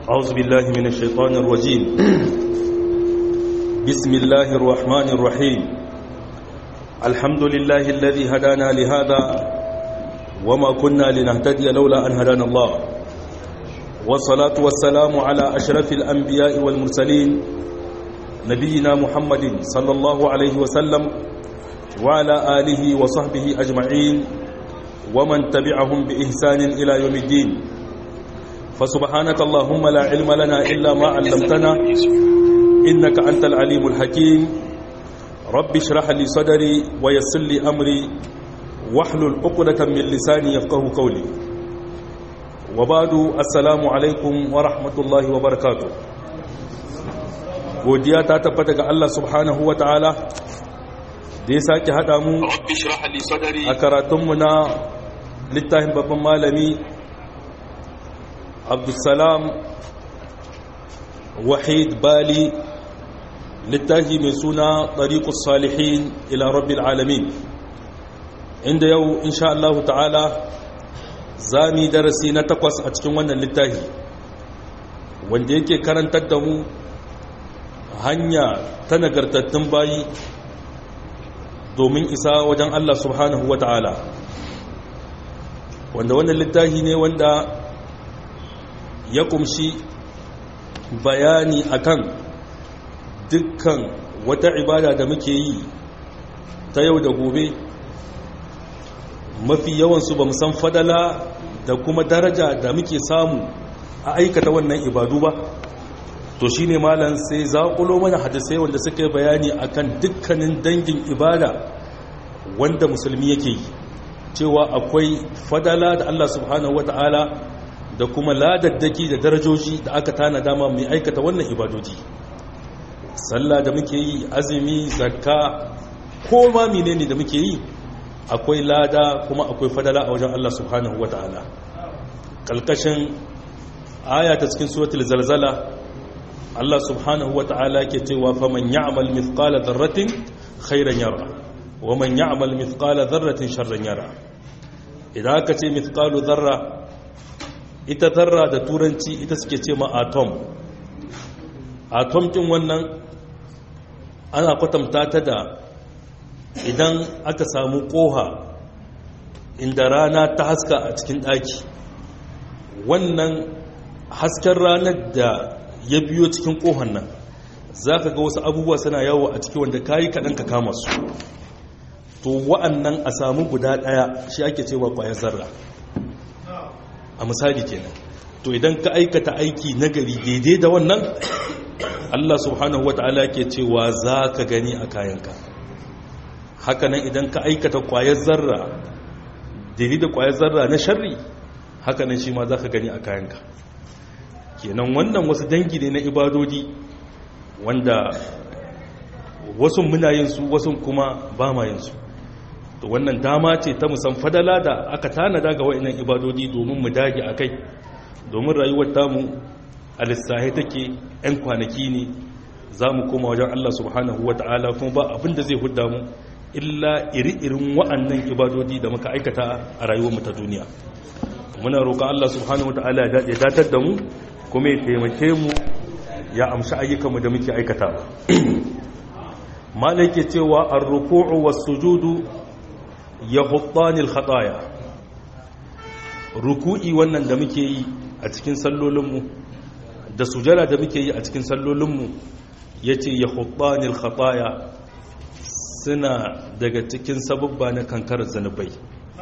أعوذ بالله من الشيطان الرجيم بسم الله الرحمن الرحيم الحمد لله الذي هدانا لهذا وما كنا لنهتدي لولا أن هدانا الله والصلاة والسلام على أشرف الأنبياء والمرسلين نبينا محمد صلى الله عليه وسلم وعلى آله وصحبه أجمعين ومن تبعهم بإحسان إلى يوم الدين فسبحانك اللهم لا علم لنا إلا ما علمتنا إنك أنت العليم الحكيم رب اشرح لي صدري ويسر لي أمري واحلل عقدة من لساني يفقه قولي وبعد السلام عليكم ورحمة الله وبركاته godiya ta tabbata ga Allah subhanahu wa ta'ala da ya sake haɗa mu a karatunmu na littafin babban malami abdulsalam wahid bali littafi mai suna ɗariƙus salihin ila rabbil alamin inda yau insha Allah ta'ala za mu darasi na takwas a cikin wannan littafi wanda yake karantar da mu hanya ta nagartattun bayi domin isa wajen Allah subhanahu wa ta'ala wanda wannan littafi ne wanda ya kumshi bayani akan dukkan wata ibada da muke yi ta yau da gobe mafi yawansu ba san fadala da kuma daraja da muke samu a aikata wannan ibadu ba to shi ne malam sai zaƙulo mana hadisai wanda suka yi bayani akan dukkanin dangin ibada wanda musulmi yake yi cewa akwai fadala da Allah subhanahu wata'ala da kuma ladaddaki da darajoji da aka tana dama mai aikata wannan ibadoji sallah da muke yi azumi zakka ko ma menene da muke yi akwai lada kuma akwai fadala a wajen Allah subhanahu wata'ala kalkashin aya ta cikin suratul zalzala Allah subhanahu wa ta'ala ke cewa faman ya'mal mithqala dharratin khairan yara wa man ya'mal mithqala dharratin sharran yara idan aka ce mithqalu dharra ita dharra da turanci ita suke ce ma atom atom kin wannan ana kwatanta ta da idan aka samu koha inda rana ta haska a cikin daki wannan hasken ranar da ya biyo cikin kohon nan za ka ga wasu abubuwa suna yawo a ciki wanda kayi kaɗan ka kama su to wa'annan a samu guda ɗaya shi ake cewa ƙwayar zarra a misali kenan to idan ka aikata aiki nagari daidai da wannan allah subhanahu wa ta'ala ke cewa za ka gani a kayanka hakanan idan ka aikata ƙwayar zarra daidai da ƙwayar zarra na sharri hakanan shi ma za ka gani a kayanka kenan wannan wasu dangi ne na ibadodi wanda wasu muna yin su wasu kuma ba ma yin su to wannan dama ce ta musan fadala da aka tanada ga wa'annan ibadodi domin mu dage a kai domin rayuwar tamu a lissahi take 'yan kwanaki ne za mu koma wajen Allah subhanahu wa ta'ala kuma ba abin da zai hudda mu illa iri-irin wa'annan ibadodi da muka aikata a rayuwar mu ta duniya muna roƙon Allah subhanahu wa ta'ala ya datar da mu kuma ya taimake mu ya amshi ayyukanmu da muke aikata malai ke cewa an ruku'u wa sujudu ya huttanil khataya ruku'i wannan da muke yi a cikin sallolinmu da sujada da muke yi a cikin sallolinmu ya ce ya huttanil khataya suna daga cikin sababba na kankarar zanubai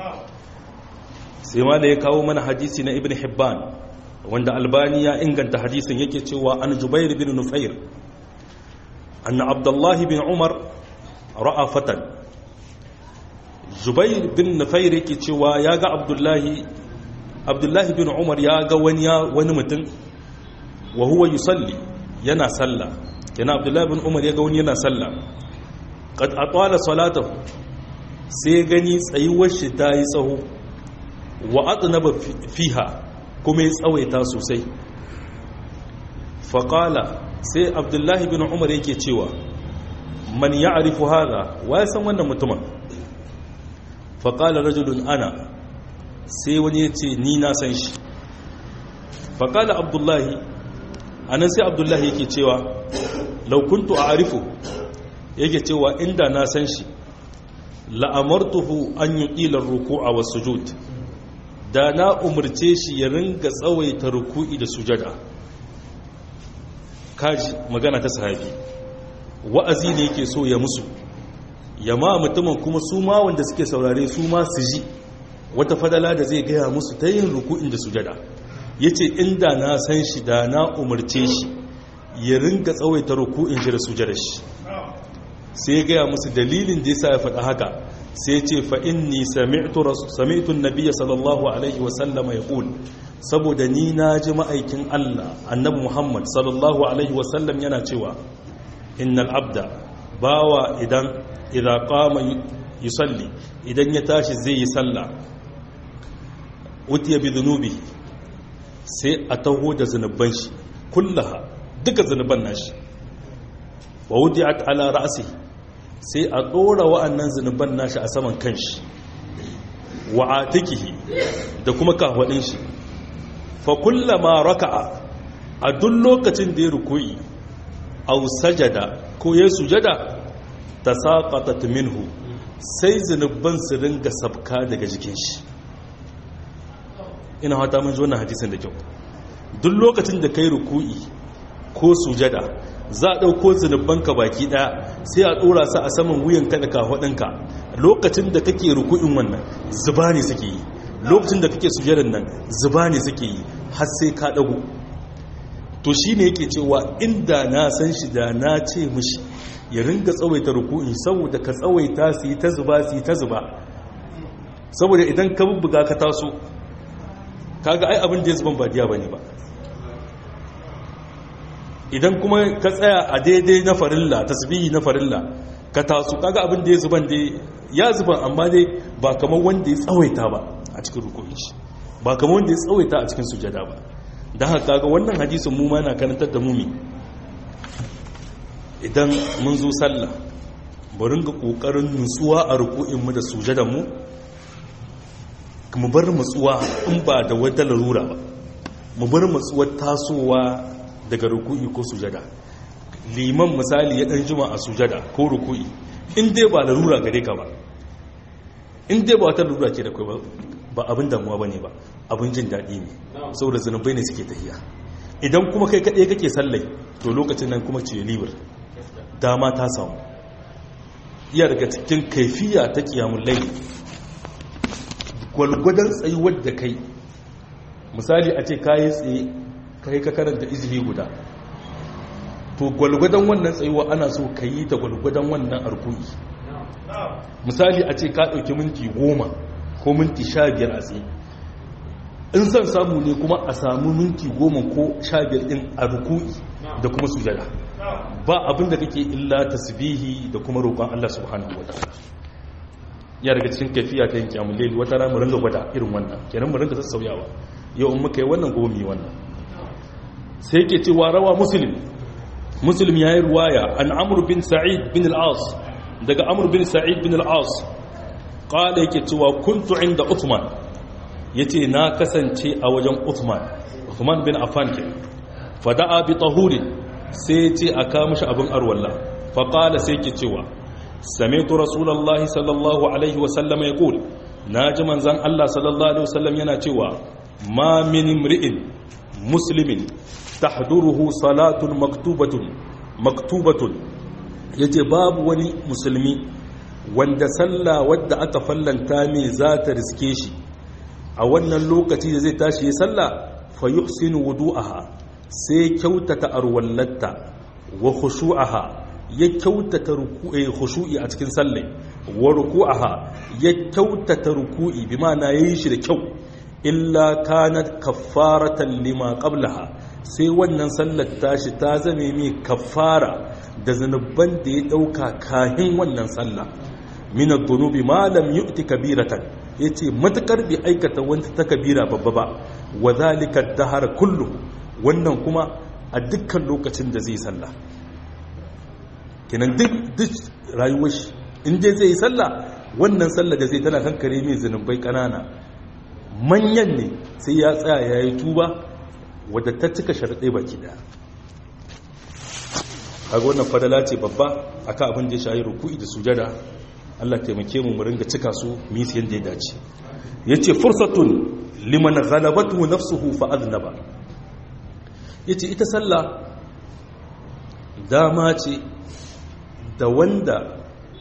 sai ma da ya kawo mana hadisi na ibn hibban wanda albani ya inganta hadisin yake cewa an jubair bin nufair anna abdullahi bin umar ra'a fatan jubair bin nufair yake cewa ya ga abdullahi abdullahi bin umar ya ga wani wani mutum wa huwa yusalli yana sallah yana abdullahi bin umar ya ga wani yana sallah qad atwala salatahu sai gani tsayuwar shi ta yi tsaho wa atnaba fiha kuma ya tsawaita sosai faƙala sai abdullahi bin umar yake cewa man ya arifu haza wa ya san wannan mutumin faƙala rajulun ana sai wani ya ce ni na san shi faƙala abdullahi anan sai abdullahi yake cewa laukuntu a arifu yake cewa inda na san shi la'amartuhu an yi ƙilar ruku'a wa sujud da na umarce shi ya ringa tsawaita ruku'i da sujada kaji magana ta sahabi wa'azi ne yake so ya musu ya ma mutumin kuma su ma wanda suke saurare su ma su ji wata fadala da zai gaya musu ta yin ruku'in da sujada ya ce inda na san shi da na umarce shi ya ringa tsawaita ruku'in shi da sujada shi sai ya gaya musu dalilin da ya sa ya faɗa haka sai ya ce fa'in ni sami'tun nabiya sallallahu alaihi wasallama ya ƙul saboda ni na ji ma'aikin Allah annabi Muhammad sallallahu alaihi wasallam yana cewa innal abda bawa idan idan qama yusalli idan ya tashi zai yi sallah utiya bi dhunubi sai a taho da zanuban shi kullaha duka zanuban nashi wa wudi'at ala ra'si sai a dora wa'annan zanuban nashi a saman kanshi wa atikihi da kuma kahwadin shi fa kullama raka'a a duk lokacin da ya rukuyi aw sajada ko ya sujada tasaqatat minhu sai zanuban su ringa sabka daga jikin shi ina hata mun ji wannan hadisin da kyau duk lokacin da kai ruku'i ko sujada za a ɗauko zunubanka baki ɗaya sai a ɗora su a saman wuyanka da kafaɗinka lokacin da kake ruku'in wannan zuba ne suke yi lokacin da kake sujadan nan zuba ne suke yi har sai ka ɗago to shi ne yake cewa inda na san shi da na ce mishi ya ringa tsawaita ruku'in saboda ka tsawaita su yi ta zuba su yi ta zuba saboda idan ka bubbuga ka taso kaga ai abin da ya zuban ba diya bane ba idan kuma ka tsaya a daidai na farilla tasbihi na farilla ka taso kaga abin da ya zuban dai ya zuban amma dai ba kamar wanda ya tsawaita ba a cikin rukunin shi ba kamar wanda ya tsawaita a cikin sujada ba don haka kaga wannan hadisin mu ma na karantar da mumi idan mun zo sallah bari ga kokarin nutsuwa a ruku'in mu da sujadan mu mu bar matsuwa in ba da wata larura ba mu bar matsuwar tasowa daga ruku'i ko sujada liman misali ya dan jima a sujada ko ruku'i in dai ba larura gare ka ba in dai ba wata larura ke da kai ba ba abin damuwa bane ba abin jin daɗi ne saboda zanubai ne suke tahiya idan kuma kai kaɗai kake sallai to lokacin nan kuma ce libar dama ta samu iya daga cikin kaifiya ta kiyamun laili gwalgwadon tsayuwar da kai misali a ce kayi tsaye kai ka karanta izini guda to gwalgwadon wannan tsayuwa ana so ka yi ta gwalgwadon wannan arkuyi misali a ce ka ɗauki minti goma ko minti sha biyar a tsaye in son samu ne kuma a samu minti goma ko sha biyar ɗin a rukuyi da kuma sujada ba abin da kake illa tasbihi da kuma roƙon Allah subhanahu wa ta'ala ya daga cikin kafiya ta yin kyamun laili wata rana mu ringa gwada irin wannan kenan mu ringa sassauyawa yau in muka yi wannan gobe mu yi wannan sai yake cewa rawa muslim muslim ya yi ruwaya an amur bin sa'id bin al-as daga amur bin sa'id bin al-as qala yake cewa kuntu inda uthman yace na kasance a wajen uthman uthman bin affan ke fada'a bi tahurin sai yace aka mishi abin arwalla fa qala sai yake cewa سمعت رسول الله صلى الله عليه وسلم يقول ناجي منزان الله صلى الله عليه وسلم yana cewa ما من امرئ مسلم تحضره صلاة مكتوبة مكتوبة yace babu wani musulmi wanda sallah wadda aka fallanta mai za ta riske shi a wannan lokaci da zai tashi ya sallah fa yuhsinu wudu'aha sai kyautata arwallatta wa khushu'aha ya kyautata khushu'i a cikin sallai wa ruku'aha ya kyautata ruku'i bi ma'ana yayi shi da kyau illa kanat kaffaratan lima qablaha sai wannan sallar tashi ta zame mai kaffara da zanuban da ya dauka kahin wannan sallah min ad-dunubi ma lam yu'ti kabiratan yace matakar bi aikata wanda ta kabira babba ba wa zalika ad-dahr kullu wannan kuma a dukkan lokacin da zai sallah kenan duk duk rayuwar shi in dai zai yi sallah wannan sallah da zai tana kankare mai zanubai kanana manyan ne sai ya tsaya ya yi tuba wadda ta cika sharaɗe baki ɗaya kaga wannan fadala ce babba akan abin da ya shayi ruku'i da sujada Allah taimake mu mu ringa cika su mu yi yanda ya dace yace fursatun liman ghalabatu nafsuhu fa adnaba yace ita sallah dama ce da wanda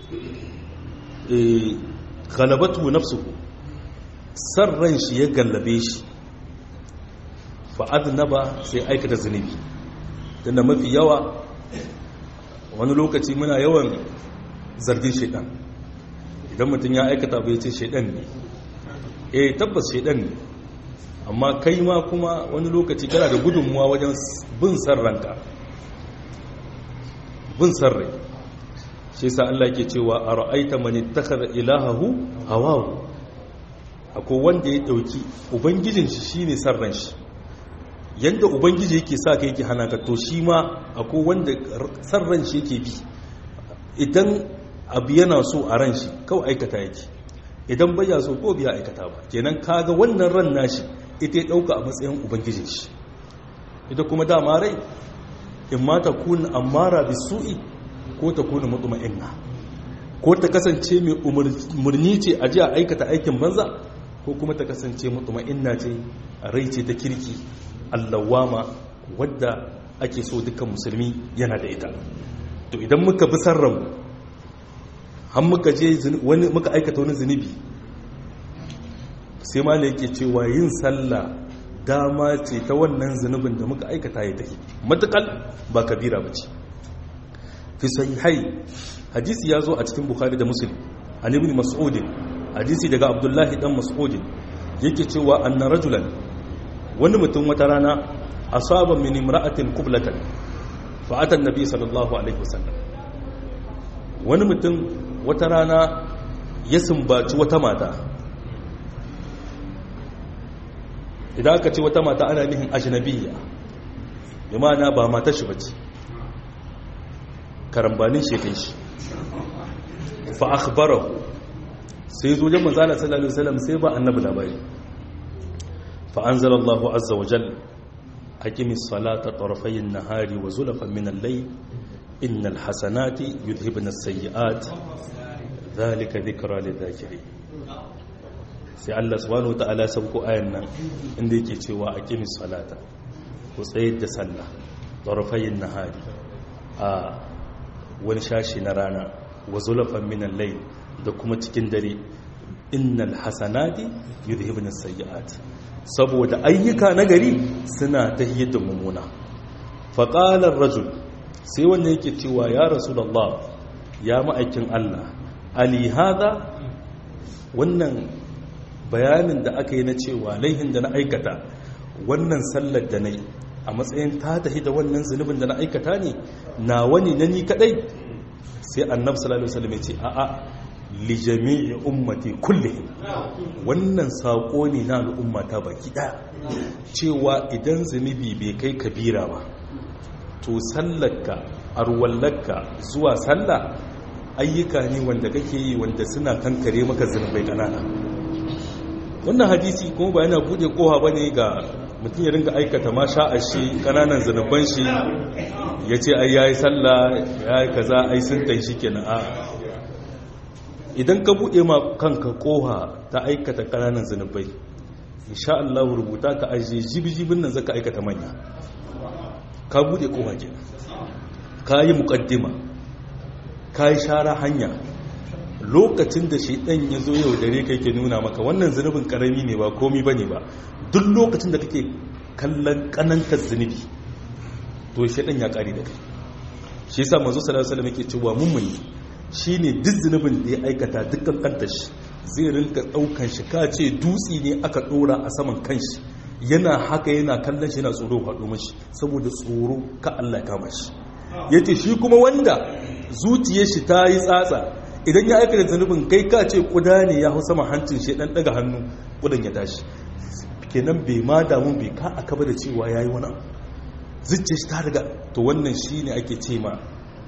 eh ghalabatu nafsuhu sarran shi ya gallabe shi fa adnaba sai aikata zunubi tunda mafi yawa wani lokaci muna yawan zargin shaidan idan mutum ya aikata bai ce shaidan ne eh tabbas shaidan ne amma kai ma kuma wani lokaci kana da gudunmuwa wajen bin san ranka bin san rai shi sa Allah ke cewa a ra'aita mani takar ilahahu hawahu akwai wanda ya dauki ubangijin shi shine san ran shi yadda ubangiji yake sa ka yake hana ka to shi ma akwai wanda san ran shi yake bi idan abu yana so a ran shi kawai aikata yake idan bai ya so ko biya aikata ba kenan kaga wannan ran nashi ita ya dauka a matsayin ubangijin shi ita kuma dama rai in ma ta kun amara bi su'i ko ta kuna mutma'inna ko ta kasance mai umarni ce a ji a aikata aikin banza ko kuma ta kasance mutma'inna ce rai ce ta kirki allawama wadda ake so dukkan musulmi yana da ita to idan muka bi sarranmu har muka je wani muka aikata wani zunubi sai ma yake cewa yin sallah dama ce ta wannan zunubin da muka aikata ya tafi matukal ba kabira ba ce fi sahihai hadisi ya zo a cikin bukhari da muslim an ibn mas'udin hadisi daga abdullahi dan mas'udin yake cewa anna rajulan wani mutum wata rana asaba min imra'atin qiblatan fa ata annabi sallallahu alaihi wasallam wani mutum wata rana ya sumbaci wata mata idan aka ce wata mata ana nihin ajnabiyya bi ma'ana ba mata shi bace karambanin shi kai shi fa akhbarahu sai zo jama'a sallallahu alaihi wasallam sai ba annabi labari فأنزل الله عز وجل أقم الصلاة طرفي النهار وزلفا من الليل إن الحسنات يذهبن السيئات ذلك ذكرى للذاكرين sai Allah subhanahu wataala sauko ayan nan inda yake cewa aqimis salata ku tsayar da sallah tarfayin nahari a wani shashi na rana wa zulafan min al-layl da kuma cikin dare innal hasanati yudhibna as-sayyi'at saboda ayyuka na gari suna ta da mummuna faƙalar rajul sai wanda yake cewa ya rasulallah ya ma'aikin Allah alihada wannan bayanin da aka yi na cewa laihin da na aikata wannan sallar da na yi a matsayin ta tafi da wannan zunubin da na aikata ne na wani na ni kadai sai annabi sallallahu alaihi wasallam ya ce a'a li jami'i ummati kullihim wannan sako ne na al'ummata baki daya cewa idan zunubi bai kai kabira ba to sallarka arwallarka zuwa sallah ayyuka ne wanda kake yi wanda suna kankare maka zunubai kanana wannan hadisi kuma ba yana bude koha bane ga mutum ya ringa aikata ma sha'a shi kananan zunuban shi ya ce ai yayi sallah yayi kaza ai sun tan shi kenan a idan ka bude ma kanka koha ta aikata kananan zunubai insha Allah rubuta ka aje jibijibin nan zaka aikata manya ka bude koha kenan ka yi muqaddima ka yi shara hanya lokacin da shaidan ya zo yau dare kai ke nuna maka wannan zunubin karami ne ba komi bane ba duk lokacin da kake kallon kanantar zunubi to shaidan ya kare da kai shi yasa manzo sallallahu alaihi wasallam yake cewa mummuni shine duk zunubin da ya aikata dukkan kantar shi zai rinka daukan shi ka ce dutsi ne aka dora a saman kanshi yana haka yana kallon shi yana tsoro faɗo mashi saboda tsoro ka Allah kama shi yace shi kuma wanda zuciyar shi ta yi tsatsa idan ya aikata zanubin kai ka ce kuda ne ya hau sama hancin shi dan daga hannu kudan ya tashi kenan bai ma damu bai ka aka da cewa yayi wani abu zuciyar shi ta riga to wannan shine ake ce ma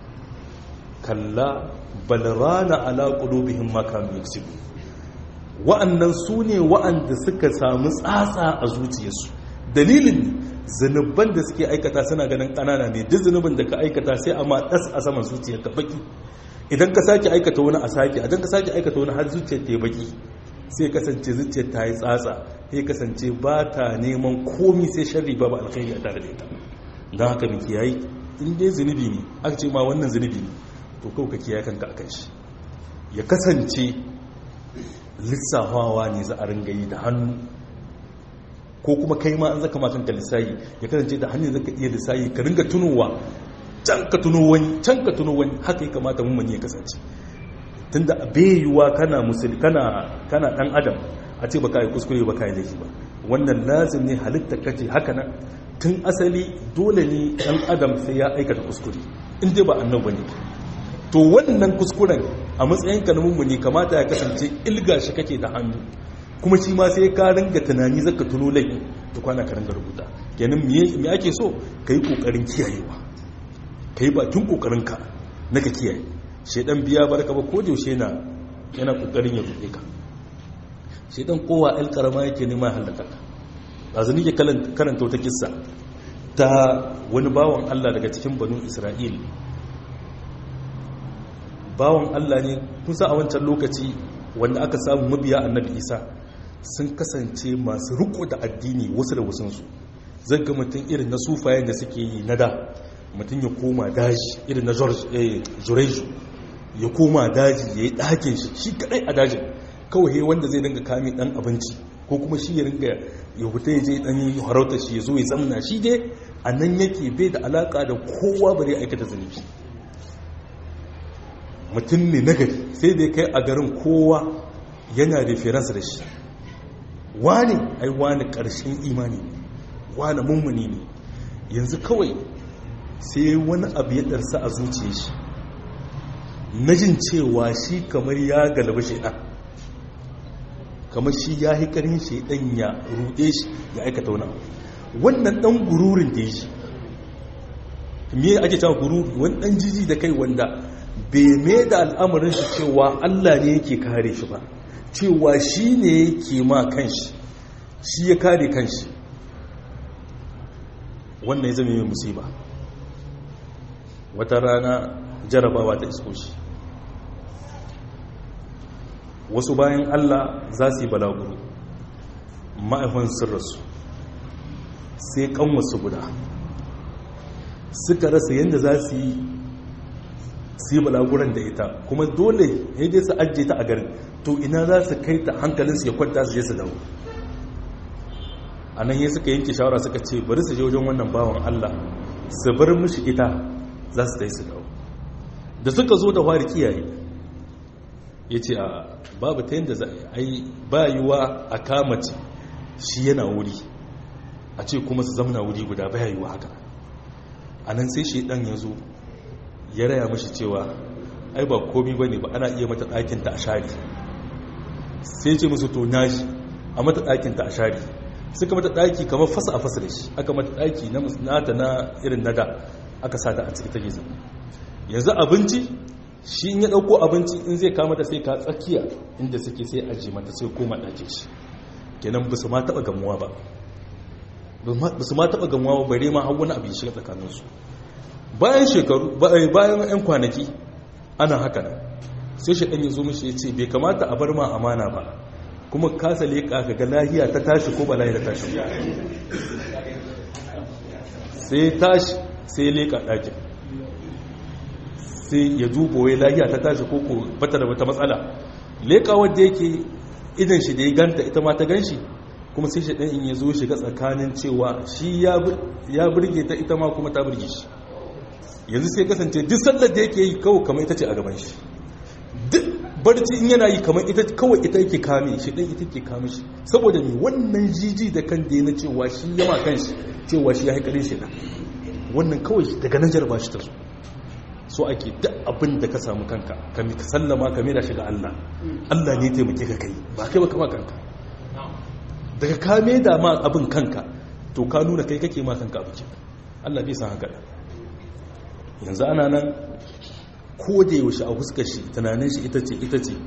kalla balrana ala qulubihim ma kanu yaksubu wa'annan su ne wa'anda suka samu tsatsa a zuciyarsu dalilin zunuban da suke aikata suna ganin ƙanana ne duk zunubin da ka aikata sai a ɗas a saman zuciyar ka baki idan ka sake aikata wani a sake idan ka sake aikata wani har zuciyar ta yi baki sai kasance zuciyar ta yi tsatsa sai kasance ba ta neman komi sai sharri ba ba alkhairi a tare da ita don haka mu kiyayi in dai zunubi ne aka ce ma wannan zunubi ne to kawai ka kiyaye kanka akan shi ya kasance lissafawa ne za a ringa yi da hannu ko kuma kai ma an zaka makanka lissayi ya kasance da hannun zaka iya lissayi ka ringa tunowa can ka tuno wani can ka tuno wani haka ya kamata mun ya kasance tunda bai yiwuwa kana musul kana kana dan adam a ce baka yi kuskure baka yi laifi ba wannan lazim ne halitta kace haka nan tun asali dole ne dan adam sai ya aikata kuskure in dai ba annabi ne to wannan kuskuren a matsayin ka na mummuni kamata ya kasance ilga shi kake da hannu kuma shi ma sai ka ringa tunani zaka tuno laifi to kwana ka ringa rubuta kenan me ake so kai kokarin kiyayewa kai bakin kokarin ka na ka kiyaye shedan biya barka ba ko da yaushe yana yana kokarin ya rubuce ka shedan kowa alkarama yake nema halaka ka azumi ke karanta wata kissa ta wani bawan Allah daga cikin banu Isra'il bawan Allah ne kusa a wancan lokaci wanda aka samu mabiya annabi Isa sun kasance masu riko da addini wasu da wasansu zan ga mutum irin na sufayen da suke yi na da mutum ya koma daji irin na jureju ya koma daji ya yi ɗakin shi shi kaɗai a dajin kawai wanda zai dinga kame ɗan abinci ko kuma shi ya ringa ya huta ya je ɗan yi harauta shi ya zo ya zamna shi dai a nan yake bai da alaƙa da kowa bare aikata zunubi mutum ne nagari sai dai kai a garin kowa yana reference da shi wani ai wani ƙarshen imani ne wani mummuni ne yanzu kawai sai wani abu ya ɗarsa a zuciya shi na jin cewa shi kamar ya galaba shaidan kamar shi ya yi ƙarin shaidan ya ruɗe shi ya aikata wani abu wannan ɗan gururin da ya shi me ake cewa gururi wani ɗan jiji da kai wanda bai mai da al'amarin shi cewa allah ne yake kare shi ba cewa shi ne yake ma kanshi shi ya kare kanshi wannan ya zama mai musiba wata rana jarabawa ta isko shi wasu bayan allah za su yi balaguro ma'aifin sirrasu sai kanwasu guda suka rasa yadda za su yi su yi balaguran da ita kuma dole ya je su ajiye ta a garin to ina za su kai ta hankalinsu ya kwanta su je su dawo a nan yi suka yanke shawara suka ce bari su je wajen wannan bawan allah su bar mishi ita za su dai su dawo da suka zo da wari kiyaye ya ce a babu ta yadda za a yi bayuwa a kamace shi yana wuri a ce kuma su zamana wuri guda bayuwa haka a nan sai shi dan ya zo ya raya mashi cewa ai ba komi ba ne ba ana iya mata ɗakinta a shari sai ce musu to naji a mata ɗakinta a shari suka mata ɗaki kamar fasa a fasa da shi aka mata ɗaki na nata na irin nada aka sa ta a ciki take zama yanzu abinci shi in ya ɗauko abinci in zai kama ta sai ka tsakiya inda suke sai aji mata sai koma ɗake shi kenan ba su ma taɓa gamuwa ba ba su ma taɓa gamuwa ba bare ma har wani abu ya shiga tsakaninsu bayan shekaru bayan 'yan kwanaki ana haka nan sai shi ɗan ya zo mishi ya ce bai kamata a bar ma amana ba kuma kasa leƙa ka ga lahiya ta tashi ko ba lahiya ta tashi sai tashi sai leƙa ɗakin sai ya duba wai lahiya ta tashi ko ko bata da wata matsala leƙa wadda yake idan shi da ya ganta ita ma ta gan shi kuma sai shi ɗan in ya zo shiga tsakanin cewa shi ya burge ta ita ma kuma ta burge shi yanzu sai kasance duk sallar da yake yi kawai kamar ita ce a gaban shi duk barci in yana yi kamar ita kawai ita yake kame shi ɗan ita ke kame shi saboda mai wannan jiji da kan da ya na cewa shi yama kan shi cewa shi ya haikarin shi ɗan wannan kawai daga nan jarba shi ta so so ake duk abin da ka samu kanka ka sallama ka mera shi ga Allah Allah ne taimake ka kai ba kai ba kama kanka daga ka da ma abin kanka to ka nuna kai kake ma kanka abu Allah bai san haka yanzu ana nan ko da yaushe a fuskar shi tunanin shi ita ce ita ce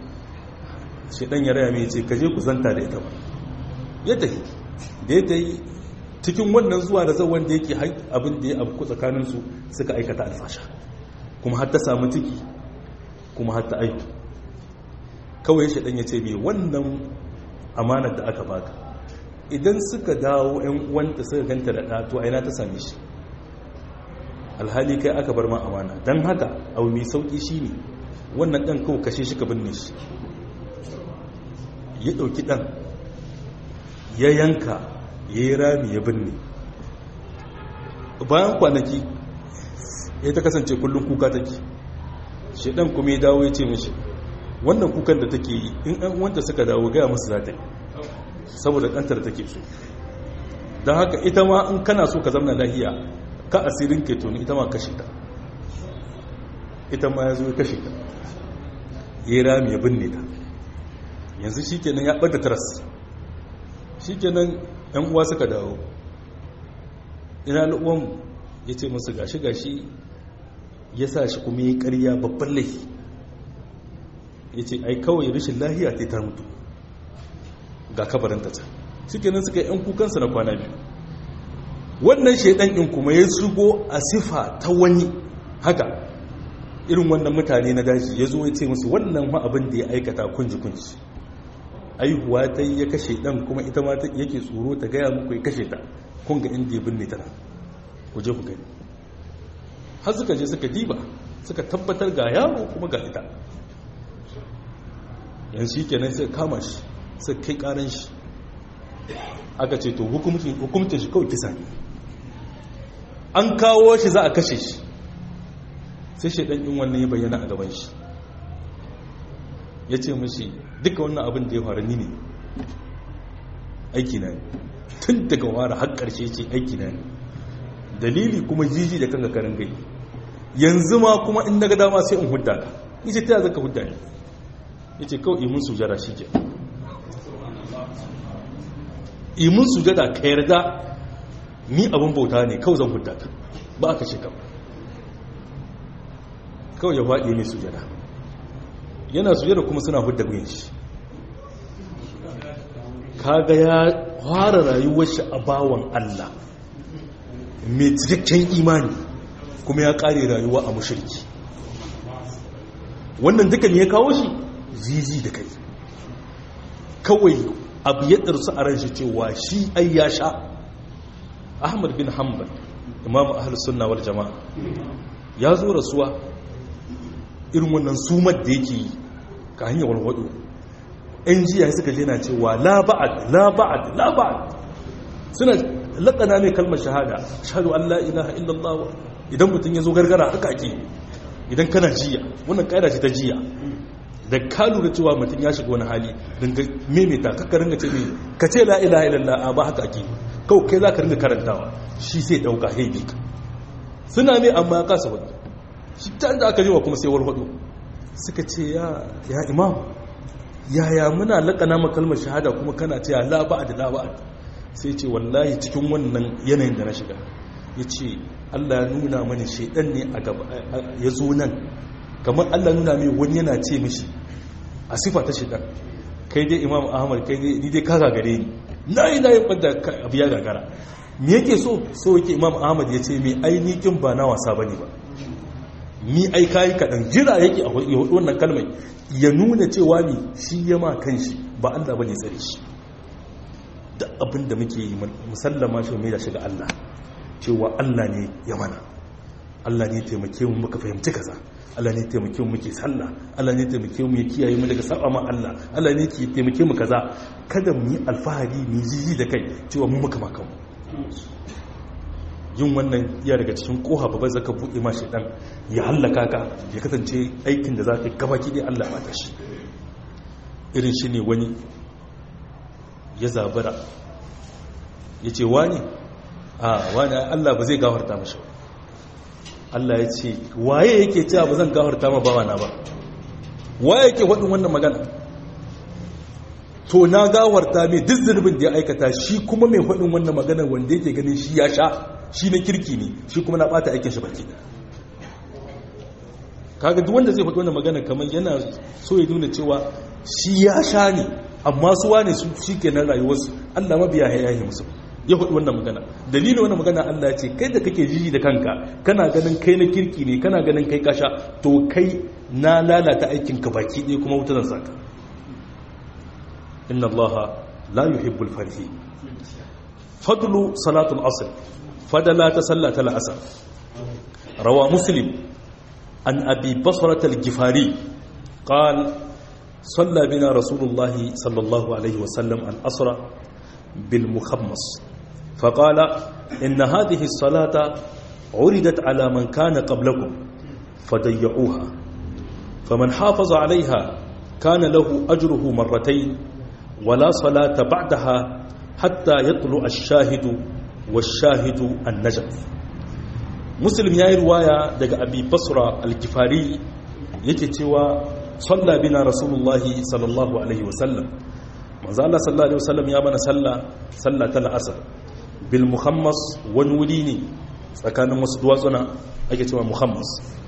shi dan ya raya mai ce kaje ku zanta da ita ba ya tafi da ya tayi cikin wannan zuwa da zauwan da yake abin da ya abu tsakaninsu suka aikata alfasha kuma har ta samu ciki kuma har ta aiki kawai shaɗan ya ce mai wannan amanar da aka baka idan suka dawo 'yan uwanta suka ganta da ɗato a ina ta same shi alhali kai aka bar ma amana don haka abu mai sauƙi shi ne wannan ɗan kawo kashe shi ka binne shi ya ɗauki ɗan ya yanka ya yi rami ya binne bayan kwanaki ya ta kasance kullum kuka take shi ɗan kuma ya dawo ya ce mashi wannan kukan da take yi in ɗan wanda suka dawo gaya musu za ta yi saboda ɗantar take so don haka ita ma in kana so ka zamna lahiya ka asirin ke tuni ita ma kashe ta ita ma ya zo ya kashe ta ya yi rami ya binne ta yanzu shi kenan ya ɓada taras shi kenan ‘yan uwa suka dawo ina al'uwan ya ce musu gashi gashi ya sa shi kuma ya karya babban laifi ya ce ai kawai rashin lahiya ta ta mutu ga kabarinta ta shi kenan suka ‘yan kukansa na kwana biyu wannan shaidan in kuma ya shigo a sifa ta wani haka irin wannan mutane na daji ya zo ya ce musu wannan ma abin da ya aikata kunji-kunji aihuwa ta yi ya kashe dan kuma ita ma yake tsoro ta gaya muku ya kashe ta kun ga inda ya binne tana ku je ku gani har suka je suka diba suka tabbatar ga yaro kuma ga ita yanzu shi kenan sai kama shi sai kai karan shi aka ce to hukumcin shi kawai kisa ne an kawo shi za a kashe shi sai shaidan yin wannan ya bayyana a gaban shi ya ce mashi duka wannan abin da ya faru ni ne aiki na ne tun daga wara har ƙarshe ce aiki na ne dalili kuma jiji da kanka karin gai yanzu ma kuma in daga dama sai in hudda ka ni ce ta zaka hudda ne ya ce kawai imun sujada shi ke imun sujada ka yarda ni abin bauta ne kawai zan hudda ka ba aka ce kawai kawai ya faɗi mai sujada yana sujada kuma suna hudda guyin shi kaga ya fara rayuwar shi a bawan Allah mai cikakken imani kuma ya ƙare rayuwa a mushirki wannan dukan ya kawo shi zizi da kai kawai abu ya ɗarsu a ranshi cewa shi ai ya sha ahmad bin hanbal imamu ahlus sunna wal jama'a ya zo rasuwa irin wannan sumar da yake yi ka hanyar walwado yan jiya suka je na cewa la ba'ad la ba'ad la ba'ad suna laƙana mai kalmar shahada shahadu an la ilaha illallah idan mutum ya zo gargara haka ake idan kana jiya wannan ƙaida ce ta jiya da ka lura cewa mutum ya shiga wani hali dinga maimaita kakka ringa ce mai ka ce la ilaha illallah ba haka ake kawai kai za ka ringa karantawa shi sai ɗauka haibi ka suna mai amma ya kasa wani shi ta da aka jiwa kuma sai warwado suka ce ya imam yaya muna laƙana makalmar shahada kuma kana ce la ba'ad la ba'ad sai ce wallahi cikin wannan yanayin da na shiga ya ce Allah ya nuna mani shaidan ne a gaba ya zo nan kamar Allah nuna mai wani yana ce mishi a sifa ta shaidan kai dai imam ahmad kai dai ni dai ka gagare ni na yi na yi ɓadda abu ya gagara me yake so so yake imam ahmad ya ce mai ainihin ba na wasa ba ne ba ni ai kayi kaɗan jira yake a hudu wannan kalmai ya nuna cewa ne shi ya ma kan shi ba Allah ba ne tsare shi da abin da muke yi musallama shi mai da shiga Allah cewa Allah ne ya mana Allah ne taimake mu muka fahimci kaza Allah ne taimake mu muke sallah Allah ne taimake mu ya kiyaye mu daga saba ma Allah Allah ne ke taimake mu kaza kada mu yi alfahari mu jiji da kai cewa mu muka maka mu yin wannan iya daga cikin koha babban zaka buɗe ma shaidan ya hallaka ka ya kasance aikin da za ka gaba ki dai Allah mata shi irin shi ne wani ya zabara ya ce wani a wani Allah ba zai gafarta mashi Allah ya ce waye yake cewa ba zan gafarta ma bawa na ba waye yake faɗin wannan magana to na gafarta mai duk zunubin da ya aikata shi kuma mai faɗin wannan magana wanda yake ganin shi ya sha shi na kirki ne shi kuma na ɓata aikin shi baki da kaga duk wanda zai faɗi wannan magana kamar yana so ya nuna cewa shi ya sha ne amma su wane su shi ke nan rayuwarsu allah mabiya ya yi musu ya hudu wannan magana dalilin wannan magana Allah ya ce kai da kake jiji da kanka kana ganin kai na kirki ne kana ganin kai kasha to kai na lalata aikin ka baki ɗaya kuma wuta zan saka inna Allah la yuhibbul farhi fadlu salatul asr fadala ta sallata al-asr rawa muslim an abi basrata al-gifari قال صلى بنا رسول الله صلى الله عليه وسلم الأسرى بالمخمص فقال إن هذه الصلاة عرضت على من كان قبلكم فضيعوها فمن حافظ عليها كان له أجره مرتين ولا صلاة بعدها حتى يطلع الشاهد والشاهد النجم مسلم يا رواية دق أبي بصرة الكفاري يكتوى صلى بنا رسول الله صلى الله عليه وسلم manzo Allah sallallahu alaihi wasallam ya mana sallah sallah ta la'asar bil muhammas wani wuri ne tsakanin wasu duwatsuna ake cewa muhammas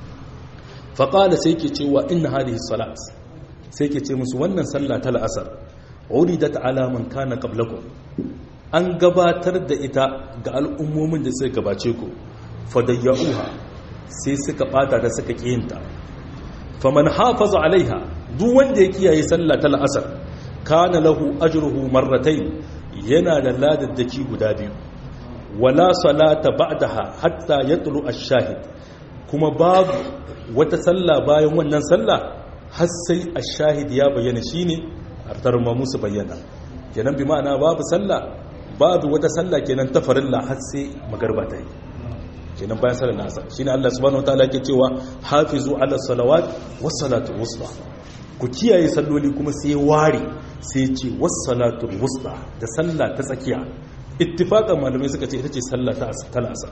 fa qala sai ke cewa inna hadhihi salat sai ke ce musu wannan sallah ta la'asar uridat ala man kana qablakum an gabatar da ita ga al'ummomin da suka gabace ku fadayyuha sai suka bata da suka kiyinta faman hafaza alaiha duk wanda ya kiyaye sallah ta la'asar kana lahu ajruhu marratayn yana da ladaddaki guda biyu wala salata ba'daha hatta yatlu ash-shahid kuma babu wata sallah bayan wannan sallah har sai ash-shahid ya bayyana shine artarma musu bayyana kenan bi ma'ana babu sallah babu wata sallah kenan ta farilla har sai magarba ta yi kenan bayan sallar asar shine Allah subhanahu wataala yake cewa hafizu ala salawat was salatu wusta ku kiyaye salloli kuma sai ware sai ce wassalatul wusta da sallah ta tsakiya ittifaqan malamai suka ce ita ce sallah ta asar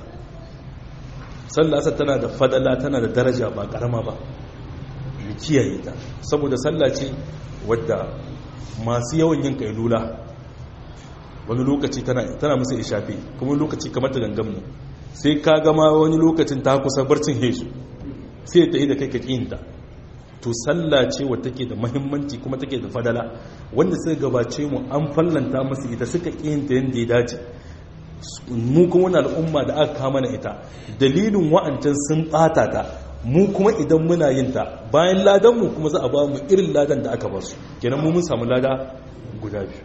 sallah asar tana da fadala tana da daraja ba karama ba mu kiyaye ta saboda sallah ce wadda masu yawan yin kailula wani lokaci tana tana musu ishafi kuma lokaci kamar ta gangamu sai ka gama wani lokacin ta kusa barcin hesu sai ta yi da kai ka kinta to sallah ce wadda take da mahimmanci kuma take da fadala wanda suka gabace mu an fallanta masu ita suka kiyinta yadda ya dace mu kuma wani al'umma da aka kama na ita dalilin wa'ancan sun bata ta mu kuma idan muna yin ta bayan ladan mu kuma za a ba mu irin ladan da aka ba su kenan mu mun samu lada guda biyu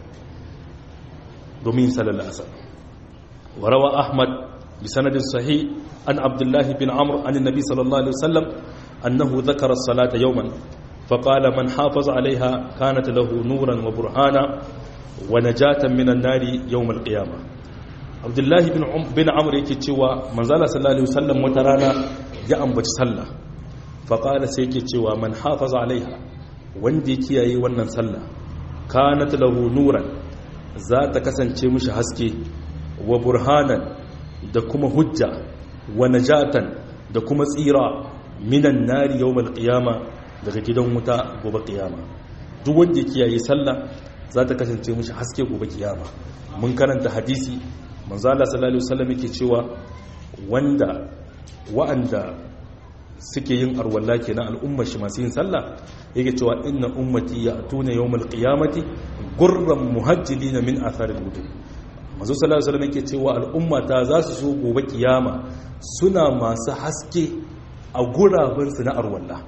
domin sallar asar warawa ahmad bi sanadin sahih an abdullahi bin amr an nabi sallallahu alaihi wasallam أنه ذكر الصلاة يوما فقال من حافظ عليها كانت له نورا وبرهانا ونجاة من النار يوم القيامة عبد الله بن عم بن عمرو yake cewa manzala sallallahu alaihi wasallam wata rana ya ambaci sallah faqala sai yake cewa man hafaza alaiha wanda ya kiyaye wannan sallah kanat lahu nuran za ta kasance mishi haske wa burhanan da kuma hujja wa najatan da kuma tsira minan nari yawmal qiyama daga gidan wuta gobe qiyama duk wanda ya kiyaye sallah za ta kasance mishi haske gobe kiyama mun karanta hadisi manzo Allah sallallahu alaihi wasallam yake cewa wanda wa'anda suke yin arwalla kenan al'ummar shi masu yin sallah yake cewa inna ummati ya'tuna yawmal qiyamati gurran muhajjilina min atharil wudu manzo sallallahu alaihi wasallam yake cewa al'ummata za su zo gobe kiyama suna masu haske a gurabansu na arwalla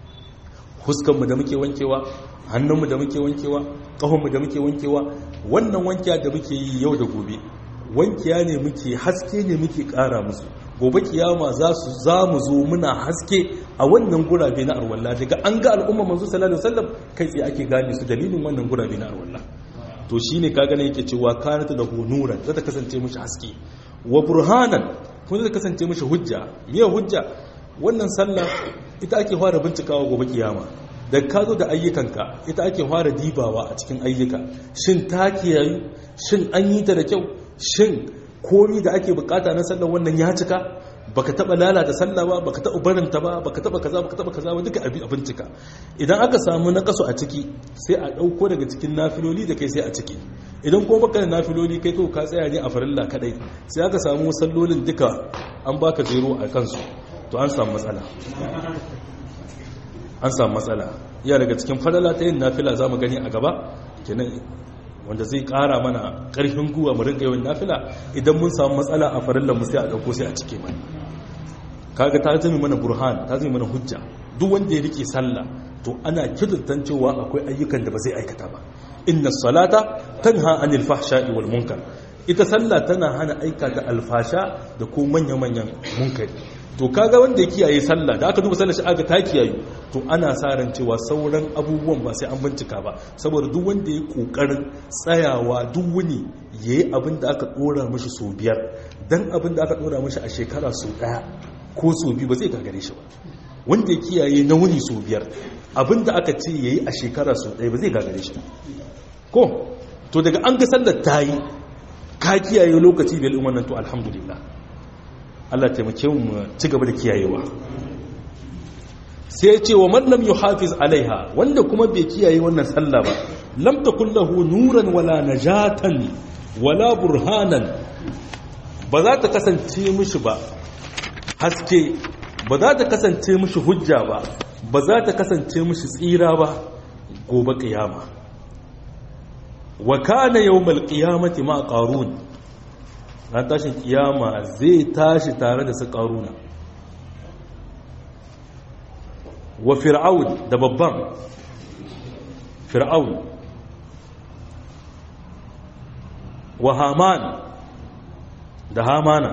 huskanmu da muke wankewa hannunmu da muke wankewa ƙahonmu da muke wankewa wannan wankiya da muke yi yau da gobe wankiya ne muke haske ne muke ƙara musu gobe kiyama za su za mu zo muna haske a wannan gurabe na arwalla daga an ga al'umma manzo sallallahu alaihi wasallam kai tsaye ake gane su dalilin wannan gurabe na arwalla to shine ka gane yake cewa kanat da hunuran za ta kasance mishi haske wa burhanan kuma zai kasance mishi hujja miye hujja wannan sallah ita ake fara bincikawa gobe kiyama da ka zo da ayyukanka ita ake fara dibawa a cikin ayyuka shin ta kiyayu shin an yi ta da kyau shin komi da ake bukata na sallah wannan ya cika baka taba lalata sallah ba baka taba barinta ba baka taba kaza baka taba kaza ba duka abin bincika idan aka samu na kaso a ciki sai a dauko daga cikin nafiloli da kai sai a ciki idan ko baka da nafiloli kai to ka tsaya ne a farilla kadai sai aka samu sallolin duka an baka zero a kansu to an samu matsala an samu matsala iya daga cikin fadala ta yin nafila za mu gani a gaba kenan wanda zai kara mana karfin guwa mu rinka yawan nafila idan mun samu matsala a farillan mu sai a dauko sai a cike mana kaga ta zama mana burhan ta zama mana hujja duk wanda ya rike sallah to ana kidurtan cewa akwai ayyukan da ba zai aikata ba inna salata tanha anil fahsha'i wal munkar ita sallah tana hana aikata alfasha da ko manya-manyan munkari to kaga wanda ya kiyaye sallah da aka duba sallar shi aka ta kiyaye to ana sa ran cewa sauran abubuwan ba sai an bincika ba saboda duk wanda ya kokarin tsayawa duk wuni yayi abin da aka dora mishi so biyar dan abin da aka dora mishi a shekara so daya ko so biyu ba zai gagare shi ba wanda ya kiyaye na wuni so biyar abin da aka ce yayi a shekara so daya ba zai gagare shi ko to daga an ga sallar ta yi ka kiyaye lokaci bil wannan to alhamdulillah Allah taimake mu ci gaba da kiyayewa sai ya ce wa man lam yuhafiz alaiha wanda kuma bai kiyaye wannan sallah ba lam takul lahu nuran wala najatan wala burhanan ba za ta kasance mishi ba haske ba za ta kasance mishi hujja ba ba za ta kasance mishi tsira ba gobe kiyama wa kana yawmal qiyamati ma qarun ran tashin kiyama zai tashi tare da su qaruna wa fir'aun da babban fir'aun wa haman da hamana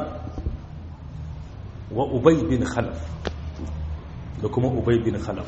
wa ubay bin khalaf da kuma ubay bin khalaf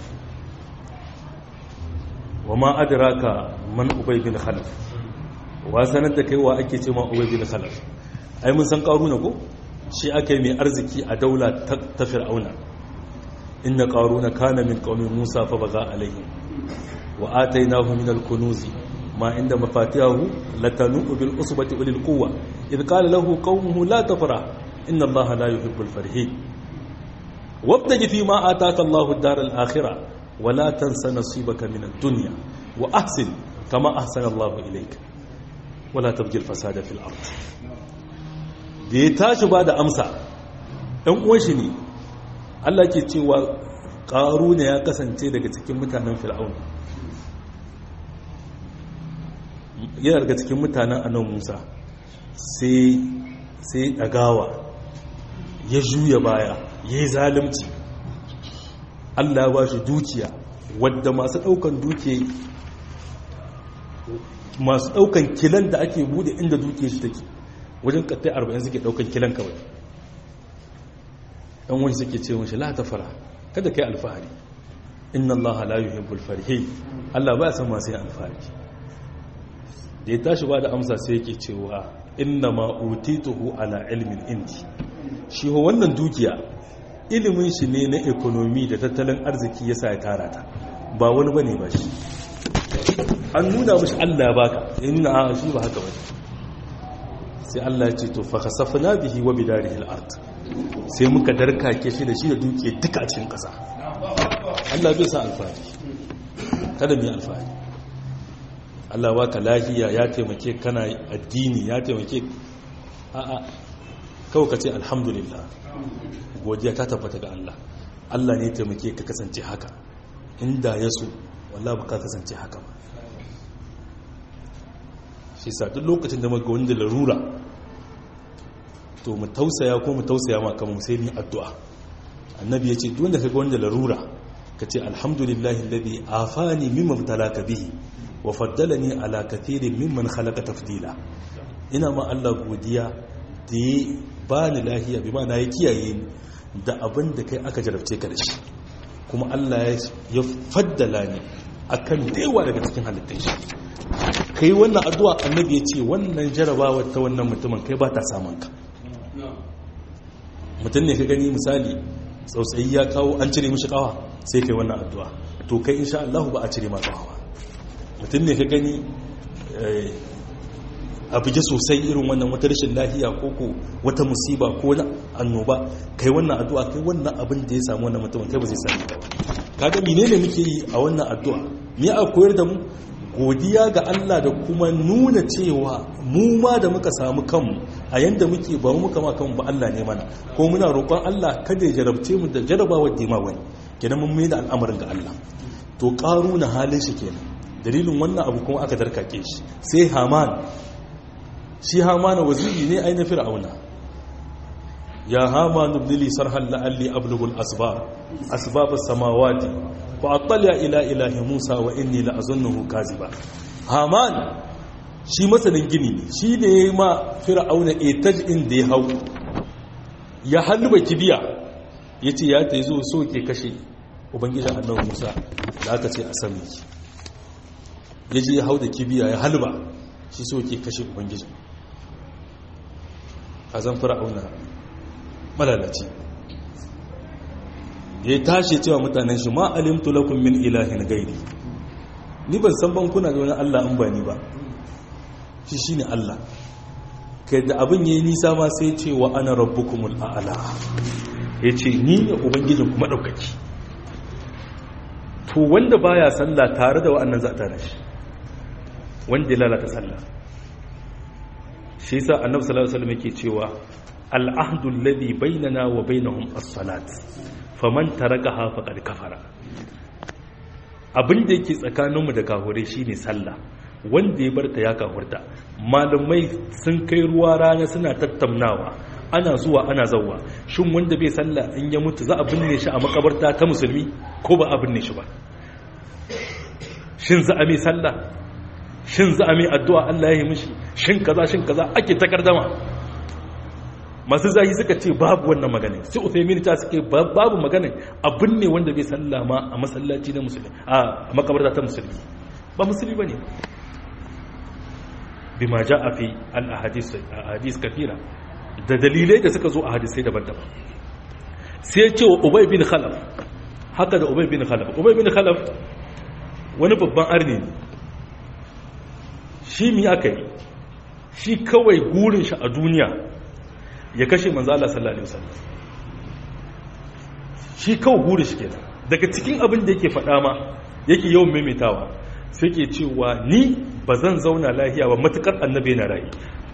wa ma adraka man ubay bin khalaf wa sanar da kai wa ake ce ma ubay bin khalaf ai mun san qaruna ko shi aka yi mai arziki a daula ta fir'auna inna qaruna kana min qaumi musa fa baga alaihim wa atainahu min al-kunuz ma inda mafatihahu latanu bil usbati ulil quwwa idh qala lahu qaumuhu la tafrah inna allaha la yuhibbul farihin wabtaji fi ma ataka allahu ad-dar al-akhirah wa la tansa nasibaka min ad-dunya wa ahsin kama ahsana allahu ilayka wa la tabghi al-fasada fil ard da ya tashi ba da amsa ɗan uwan shi ne Allah ke cewa ƙaru ne ya kasance daga cikin mutanen fir'aun yana daga cikin mutanen anan musa sai ɗagawa ya juya baya ya yi zalimci Allah ya ba shi dukiya wadda masu ɗaukan dukiya masu ɗaukan kilan da ake bude inda dukiya shi take wajen kattai arba'in suke daukan kilan kawai ɗan wani suke ce mashi la ta fara kada kai alfahari inna allaha la yuhibbul farihi allah ba san masu yin alfahari da ya tashi ba da amsa sai yake cewa inna ma utituhu ala ilmin indi shi ho wannan dukiya ilimin shi ne na ekonomi da tattalin arziki yasa ya tara ta ba wani bane ba shi an nuna mashi allah baka inna a shi ba haka bane sai Allah ce to fa khasafna bihi wa bidarihi al-ard sai muka darkake shi da shi da duke duka a cikin kasa Allah bai sa alfahari kada mu yi alfahari Allah baka lafiya ya taimake kana addini ya taimake a a kawai ka ce alhamdulillah godiya ta tabbata ga Allah Allah ne ya taimake ka kasance haka inda ya so wallahi baka kasance haka ba shi sa duk lokacin da muka wanda larura to mu tausaya ko mu tausaya ma kamar sai ni addu'a annabi yace duk wanda kaga wanda larura kace alhamdulillahi alladhi afani mimma talaka bihi wa faddalani ala kathirin mimman khalaqa tafdila ina ma Allah godiya da ya bani lahiya bi ma na ya kiyaye ni da abin da kai aka jarabce ka da shi kuma Allah ya faddala ni akan dewa daga cikin halittun shi kai wannan addu'a annabi ya ce wannan jarabawa ta wannan mutumin kai ba ta samun ka mutum ne ka gani misali tsautsayi ya kawo an cire mishi kawa sai kai wannan addu'a to kai insha Allah ba a cire ma kawa mutum ne ka gani a buge sosai irin wannan wata rashin lahiya ko ko wata musiba ko na annoba kai wannan addu'a kai wannan abin da ya samu wannan mutumin kai ba zai sami ba kaga menene muke yi a wannan addu'a me a koyar da mu godiya ga Allah da kuma nuna cewa mu ma da muka samu kanmu a yanda muke ba mu muka ma kanmu ba Allah ne mana ko muna roƙon Allah kada ya jarabce mu da jarabawar da ma wani kenan mun mai da al'amarin ga Allah to ƙaru na halin shi kenan dalilin wannan abu kuma aka darkake shi sai haman shi haman waziri ne ai na fir'auna ya haman ibnili sarhan la'alli ablughul asbab asbab as-samawati fa attala ila ilahi musa wa inni la'azunnuhu kaziba haman shi masanin gini ne shi ne ya ma fir'auna etaj in da ya hau ya halba kibiya ya ce ya ta zo so ke kashe ubangijin annabi musa da aka ce a sami ya je ya hau da kibiya ya halba shi so ke kashe ubangijin a zan fir'auna malalaci da ya tashi cewa mutanen shi ma alimtu lakum min ilahin gairi ni ban san bankuna da wani allah an ba ni ba shi shine Allah kai da abin yayi nisa ma sai ce wa ana rabbukumul a'la yace ni ne ubangijin kuma daukaki to wanda baya sallah tare da wa'annan za ta rashi wanda ya lalata sallah shi yasa annabi sallallahu alaihi wasallam yake cewa al-ahdu alladhi bainana wa bainahum as-salat faman tarakaha faqad kafara abin da yake tsakaninmu da kahure shine sallah wanda ya barta ya kafurta malamai sun kai ruwa rana suna tattaunawa ana zuwa ana zauwa shin wanda bai sallah in ya mutu za a binne shi a makabarta ta musulmi ko ba a binne shi ba shin za a mai sallah shin za a mai addu'a Allah ya yi mishi shin kaza shin kaza ake takardama masu zahi suka ce babu wannan maganin sai uthaymin ta suke babu maganin a binne wanda bai sallah ma a masallaci na musulmi a makabarta ta musulmi ba musulmi bane bima a fi al-ahadis kafira da dalilai da suka zo a hadisai daban-daban sai ya ce wa ubay bin khalaf haka da ubay bin khalaf ubay bin khalaf wani babban arni ne shi mi aka yi shi kawai gurin shi a duniya ya kashe manzo Allah sallallahu alaihi wasallam shi kawai gurin shi kenan daga cikin abin da yake faɗa ma yake yawan maimaitawa sai ke cewa ni ba zan zauna lahiya ba matukar annabi na rayu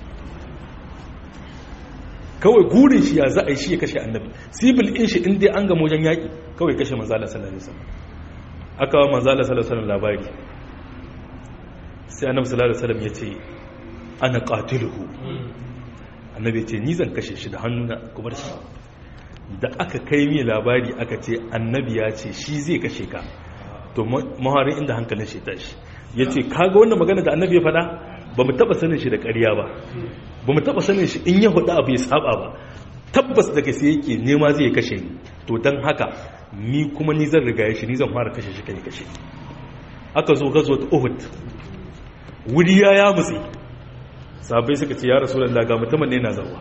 kawai gurin shi ya za a yi shi ya kashe annabi sibil in shi inda an gama wajen yaƙi kawai kashe manzala sallallahu alaihi wasallam aka wa manzala sallallahu alaihi wasallam labari sai annabi sallallahu alaihi wasallam ya ce ana qatiluhu annabi ya ce ni zan kashe shi da hannuna kuma shi da aka kai mi labari aka ce annabi ya ce shi zai kashe ka to maharin inda hankalin shi tashi ya ce kaga wannan magana da annabi ya faɗa ba mu taɓa sanin shi da ƙarya ba ba mu taɓa sanin shi in ya faɗa abu ya saba ba tabbas daga sai yake nema zai kashe ni to don haka ni kuma ni zan riga shi ni zan fara kashe shi kai kashe aka zo gazo ta uhud wuri ya ya mutse sabai suka ce ya rasu ga mutumin ne na zawa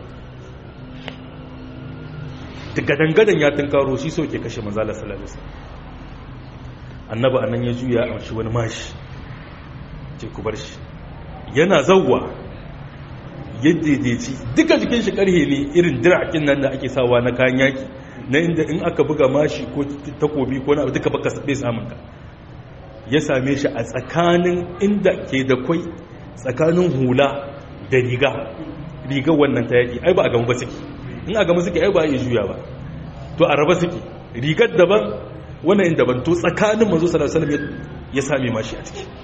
gadan-gadan ya tunkaro shi so ke kashe manzala sallallahu alaihi wasallam annaba anan ya juya a shi wani mashi ce ku bar shi yana zawwa yadda daidaici duka jikin shi karhe ne irin dirakin nan da ake sawa na kayan yaki na inda in aka buga mashi ko takobi ko na duka baka bai samun ka ya same shi a tsakanin inda ke da kwai tsakanin hula da riga rigar wannan ta yaki ai ba a gama ba suke in a gama suke ai ba a iya juya ba to a raba suke rigar daban wannan in daban to tsakanin mazo sallallahu ya same mashi a ciki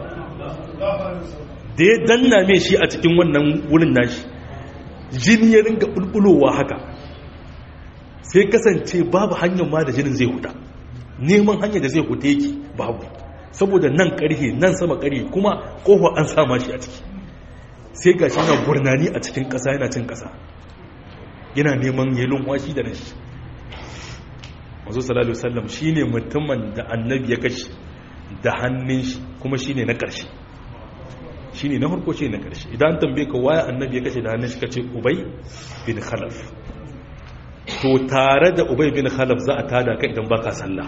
da ya danna mai shi a cikin wannan wurin nashi jini ya ringa bulbulowa haka sai kasance babu hanyar ma da jinin zai huta neman hanyar da zai huta yake babu saboda nan karhe nan sama karhe kuma kofa an sama shi a ciki sai ga shi yana gurnani a cikin ƙasa yana cin ƙasa yana neman yelon washi da nashi mazu salallahu sallam shi ne mutumin da annabi ya kashi da hannun shi kuma shi ne na ƙarshe shi ne na harko ce na ƙarshe idan tambaye ka waya annabi ya kashe da hannun shi ka ce ubai bin khalaf to tare da ubai bin khalaf za a tada ka idan baka sallah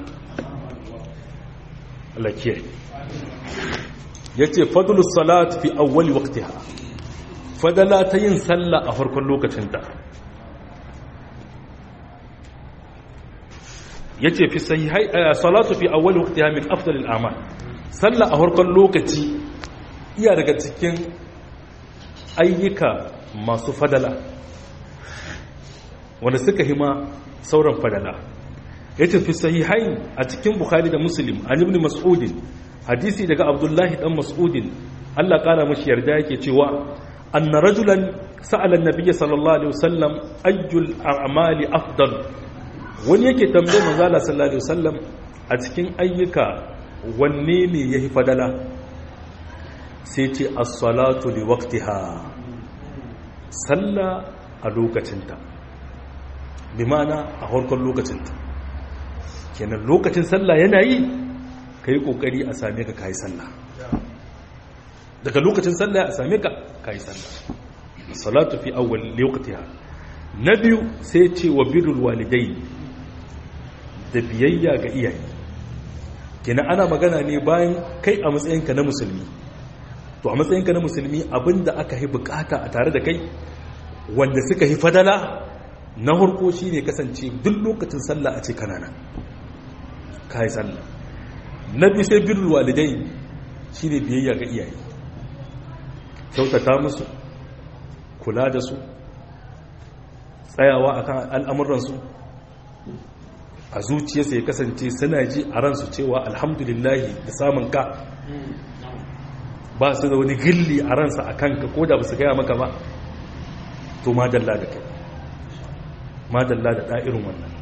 Allah kiyaye yace fadlus salat fi awwal waqtiha fadala ta yin sallah a farkon lokacinta yace fi sahihai salatu fi awwal waqtiha min afdalil a'mal sallah a farkon lokaci iya daga cikin ayyuka masu fadala wanda suka hima sauran fadala yace fi sahihai a cikin bukhari da muslim an ibn mas'ud hadisi daga abdullahi dan mas'udin Allah kara mashi yarda yake cewa anna rajulan sa'ala an-nabiy sallallahu alaihi wasallam ayyul a'mali afdal wani yake tambayar manzo Allah sallallahu alaihi wasallam a cikin ayyuka wanne ne yafi fadala sai ce as-salatu li waqtiha salla a lokacinta bi ma'ana a harkar lokacinta kenan lokacin sallah yana yi kai kokari a same ka kai sallah daga lokacin sallah a same ka kai sallah salatu fi awwal waqtiha na biyu sai ce wa birrul walidai da biyayya ga iyaye kenan ana magana ne bayan kai a matsayinka na musulmi to a matsayinka na musulmi abinda aka yi bukata a tare da kai wanda suka yi fadala na harko shi ne kasance duk lokacin sallah a ce kanana ka yi sallah na biyu sai birrul walidai shi ne biyayya ga iyaye kyautata musu kula da su tsayawa akan al'amuransu a zuciyarsa ya kasance suna ji a ransu cewa alhamdulillahi da samun ka ba su da wani gilli a ransa a kanka ko da ba su gaya maka ba to madalla da kai madalla da ɗa'irin wannan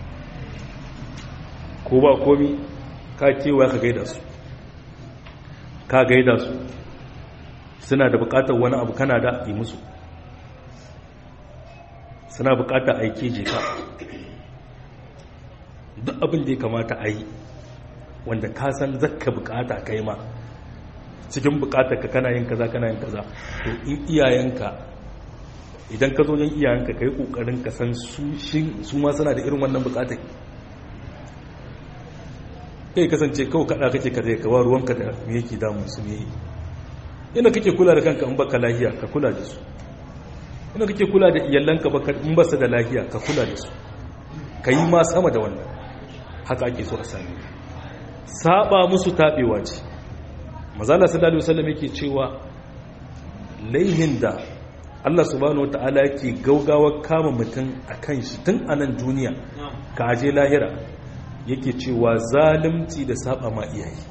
ko ba komi ka kewa ka gaida su ka gaida su suna da bukatar wani abu kana da yi musu suna bukatar aiki je ka duk abin da ya kamata a yi wanda ka san zakka bukata kai ma cikin bukatar ka kana yin kaza kana yin kaza to in iyayenka idan ka zo yin iyayenka ka yi kokarin ka san su ma suna da irin wannan bukatar kai kasance kawai kada kake ka zai kawo ruwanka da me yake damun su ne ina kake kula da kanka in baka lahiya ka kula da su ina kake kula da iyalanka in ba su da lahiya ka kula da su ka yi ma sama da wannan haka ake so a sami saba musu taɓewa ce mazala sallallahu alaihi wasallam yake cewa laihin da Allah subhanahu wataala yake gaugawar kama mutum akan shi tun a nan duniya ka aje lahira yake cewa zalunci da saba ma iyaye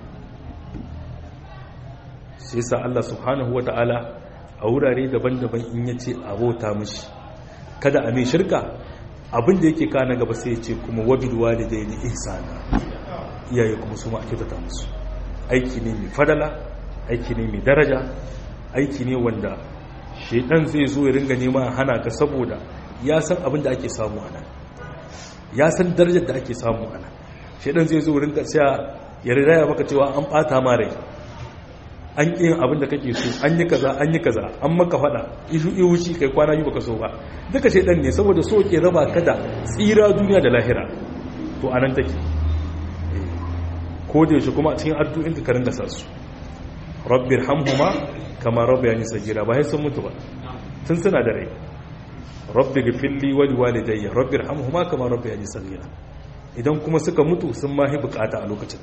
sai sa Allah subhanahu wataala a wurare daban-daban in yace abota mishi kada a mai shirka abin da yake kana gaba sai ce kuma wabil walidaini ihsana iyaye kuma su ma kyautata musu aiki ne mai fadala aiki ne mai daraja aiki ne wanda shedan zai zo ya ringa nema hana ka saboda ya san abin da ake samu ana ya san darajar da ake samu ana shedan zai zo ringa sai ya riraya maka cewa an bata ma rai an ƙi abin da kake so an yi kaza an yi kaza an maka fada ishu ihuci kai kwana yi baka so ba duka shaidan ne saboda so ke raba ka da tsira duniya da lahira to anan take ko da yaushe kuma a cikin addu'in ka karin gasa su rabbir hamhuma kama rabbayani sagira ba sai sun mutu ba tun suna da rai rabbi gifilli wali walidayya rabbir hamhuma kama rabbayani sagira idan kuma suka mutu sun mahi bukata a lokacin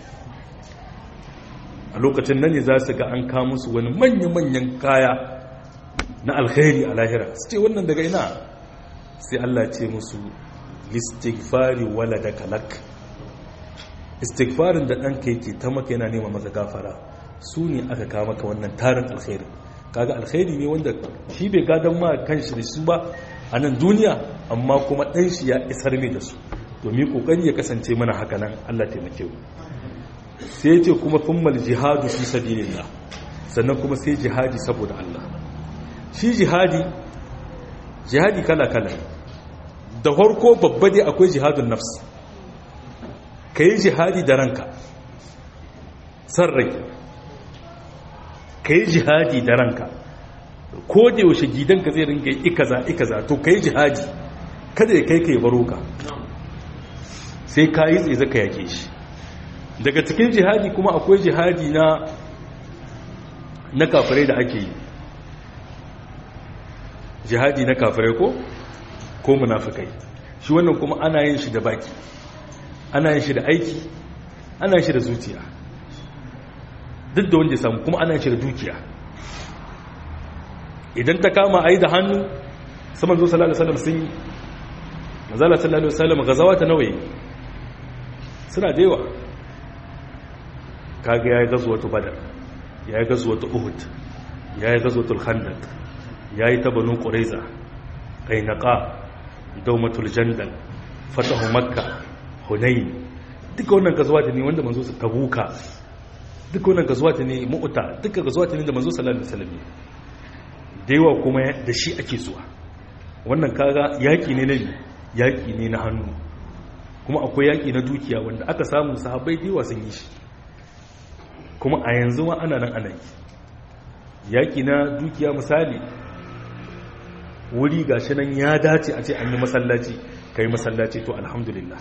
a lokacin nan ne za su ga an kama su wani manya-manyan kaya na alkhairi a lahira su ce wannan daga ina sai Allah ce musu listighfari wala da kalak istighfarin da ɗanka yake ta maka yana nema masa gafara su ne aka kama ka wannan tarin alkhairi kaga alkhairi ne wanda shi bai gadon ma kanshi da su ba a nan duniya amma kuma ɗan shi ya isar mai da su domin kokari ya kasance mana haka nan Allah taimake mu sai ce kuma thummal jihadu fi sabilillah sannan kuma sai jihadi saboda Allah shi jihadi jihadi kala kala da farko babba dai akwai jihadun nafs kai jihadi da ranka san rai kai jihadi da ranka ko da yaushe gidanka zai ringa ikaza ikaza to kai jihadi kada ya kai kai baro ka sai ka yi tsaye zaka yake shi daga cikin jihadi kuma akwai jihadi na na kafirai da ake yi jihadi na kafirai ko ko munafikai shi wannan kuma ana yin shi da baki ana yin shi da aiki ana yin shi da zuciya duk da wanda ya samu kuma ana yin shi da dukiya idan ta kama a yi da hannu saman zo sallallahu alaihi wasallam sun yi mazala sallallahu alaihi wasallam gazawa ta nawaye suna da yawa kaga ya yi gazuwatu badar ya yi gazuwatu uhud ya yi gazuwatul khandaq ya yi ta banu ƙuraiza ƙainaka daumatul jandal fatahu makka hunayi duka wannan gazuwata ne wanda manzo su tabuka duka wannan gazuwata ne mu'uta duka gazuwata ne da manzo sallallahu alaihi wasallam da yawa kuma da shi ake zuwa wannan kaga yaki ne na yaki ne na hannu kuma akwai yaki na dukiya wanda aka samu sahabbai da yawa sun yi shi kuma a yanzu ma ana nan ana yi yaki na dukiya misali wuri gashi nan ya dace a ce an yi masallaci kai masallaci to alhamdulillah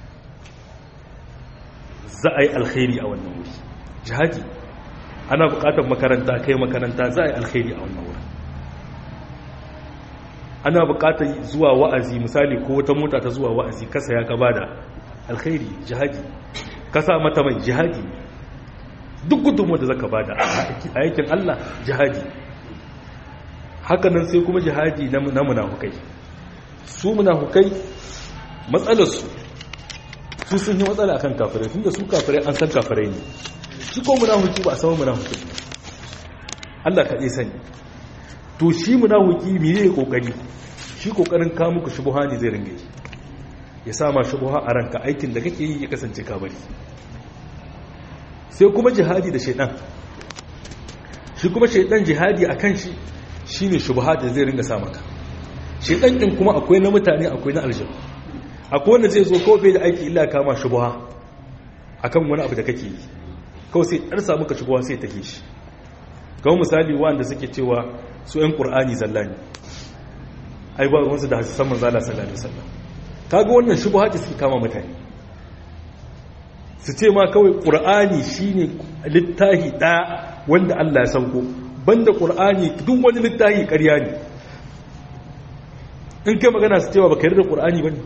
za a yi alkhairi a wannan wuri jihadi ana bukatar makaranta kai makaranta za a yi alkhairi a wannan wuri ana bukatar zuwa wa'azi misali ko wata mota ta zuwa wa'azi kasa ya gaba da alkhairi jihadi kasa mata mai jihadi duk gudunmu da zaka bada a yakin Allah jihadi hakanan sai kuma jihadi na munafukai su munafukai matsalarsu su sun yi matsala akan kafirai tunda su kafirai an san kafirai ne shi ko munafuki ba a samu munafuki Allah kaɗai sani to shi munafuki me ne kokari shi kokarin ka muku shubuha ne zai ringa yi ya sama shubuha a ranka aikin da kake yi ya kasance ka bari sai kuma jihadi da shaidan shi kuma shaidan jihadi akan shi shine shubuha da zai ringa sa maka shaidan din kuma akwai na mutane akwai na aljanu akwai wanda zai zo kawai bai da aiki illa kama shubuha akan wani abu da kake yi kawai sai ɗar samu ka shubuha sai take shi kawai misali wanda suke cewa su ‘yan ƙur'ani zalla ne ai ba wansu da hasisan manzala sallallahu alaihi wasallam kaga wannan shubuha ce suke kama mutane su ce ma kawai ƙur'ani shine littahi ɗaya wanda Allah ya sauko banda ƙur'ani duk wani littahi ƙarya ne in kai magana su cewa baka yarda ƙur'ani bane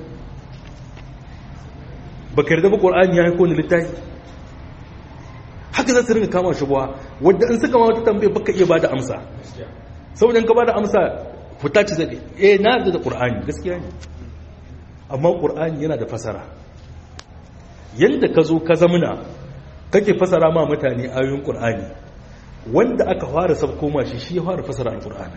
baka yarda ba ƙur'ani ya haiko ni littahi haka za su rinka kama shubuha wadda in suka ma wata tambaye baka iya bada amsa saboda in ka bada amsa fita ci zaɗe eh na yarda da ƙur'ani gaskiya ne amma ƙur'ani yana da fasara yadda ka zo ka zamuna kake fasara ma mutane ayoyin ƙur'ani wanda aka fara sabko ma shi shi ya fara fasara al-ƙur'ani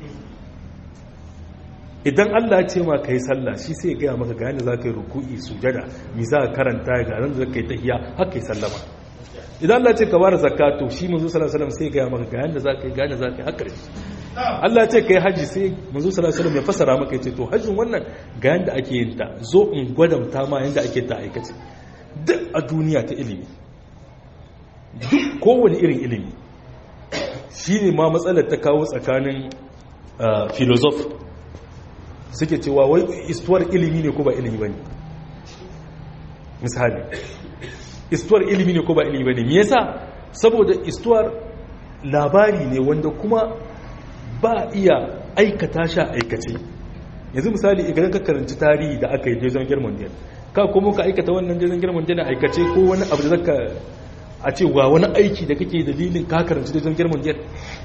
idan Allah ce ma ka yi sallah shi sai gaya maka ga yadda za ka yi ruku'i sujada mi za ka karanta ga nan da ka yi tahiya haka yi sallama idan Allah ce ka bada zakka to shi manzo sallallahu alaihi wasallam sai gaya maka ga yadda za ka yi ga yadda za ka yi haka Allah ce ka yi haji sai manzo sallallahu alaihi wasallam ya fasara maka ya ce to hajjin wannan ga yadda ake yin ta zo in gwadamta ma yadda ake ta aikace duk a duniya ta ilimi duk kowane irin ilimi shi ne ma matsalar ta kawo tsakanin filozof suke cewa wai istuwar ilimi ne ko ba ilimi ba ne misali istuwar ilimi ne ko ba ilimi ba ne me yasa saboda istuwar labari ne wanda kuma ba iya aikata sha aikace yanzu misali idan ka karanci tarihi da aka yi jason german ka kuma ka aikata wannan jirgin girman jana aikace ko wani abu da zaka a ce wa wani aiki da kake dalilin ka karanci jirgin girman jana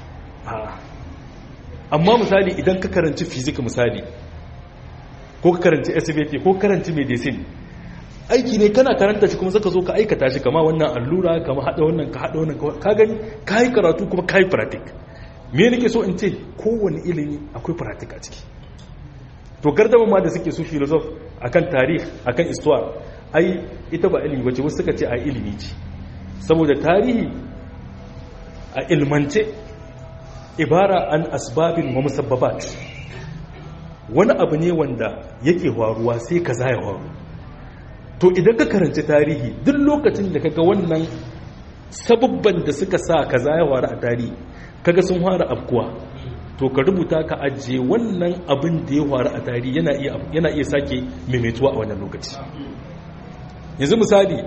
amma misali idan ka karanci fizik misali ko ka karanci svt ko karanci medicine aiki ne kana karanta shi kuma zaka zo ka aikata shi kama wannan allura kama hada wannan ka hada wannan ka gani ka yi karatu kuma ka yi pratik me nake so in ce kowane ilimi akwai pratik a ciki to gardama ma da suke su filosof akan tarih akan istuwa ai ita ba ilimi bace wasu suka ce ai ilimi ce saboda tarihi a ilmance ibara an asbabin wa musabbabat wani abu ne wanda yake faruwa sai kaza ya faru to idan ka karanci tarihi duk lokacin da kaga wannan sababban da suka sa kaza ya faru a tarihi kaga sun fara afkuwa to ka rubuta ka ajiye wannan abin da ya faru a tarihi yana iya sake maimaituwa a wannan lokaci yanzu misali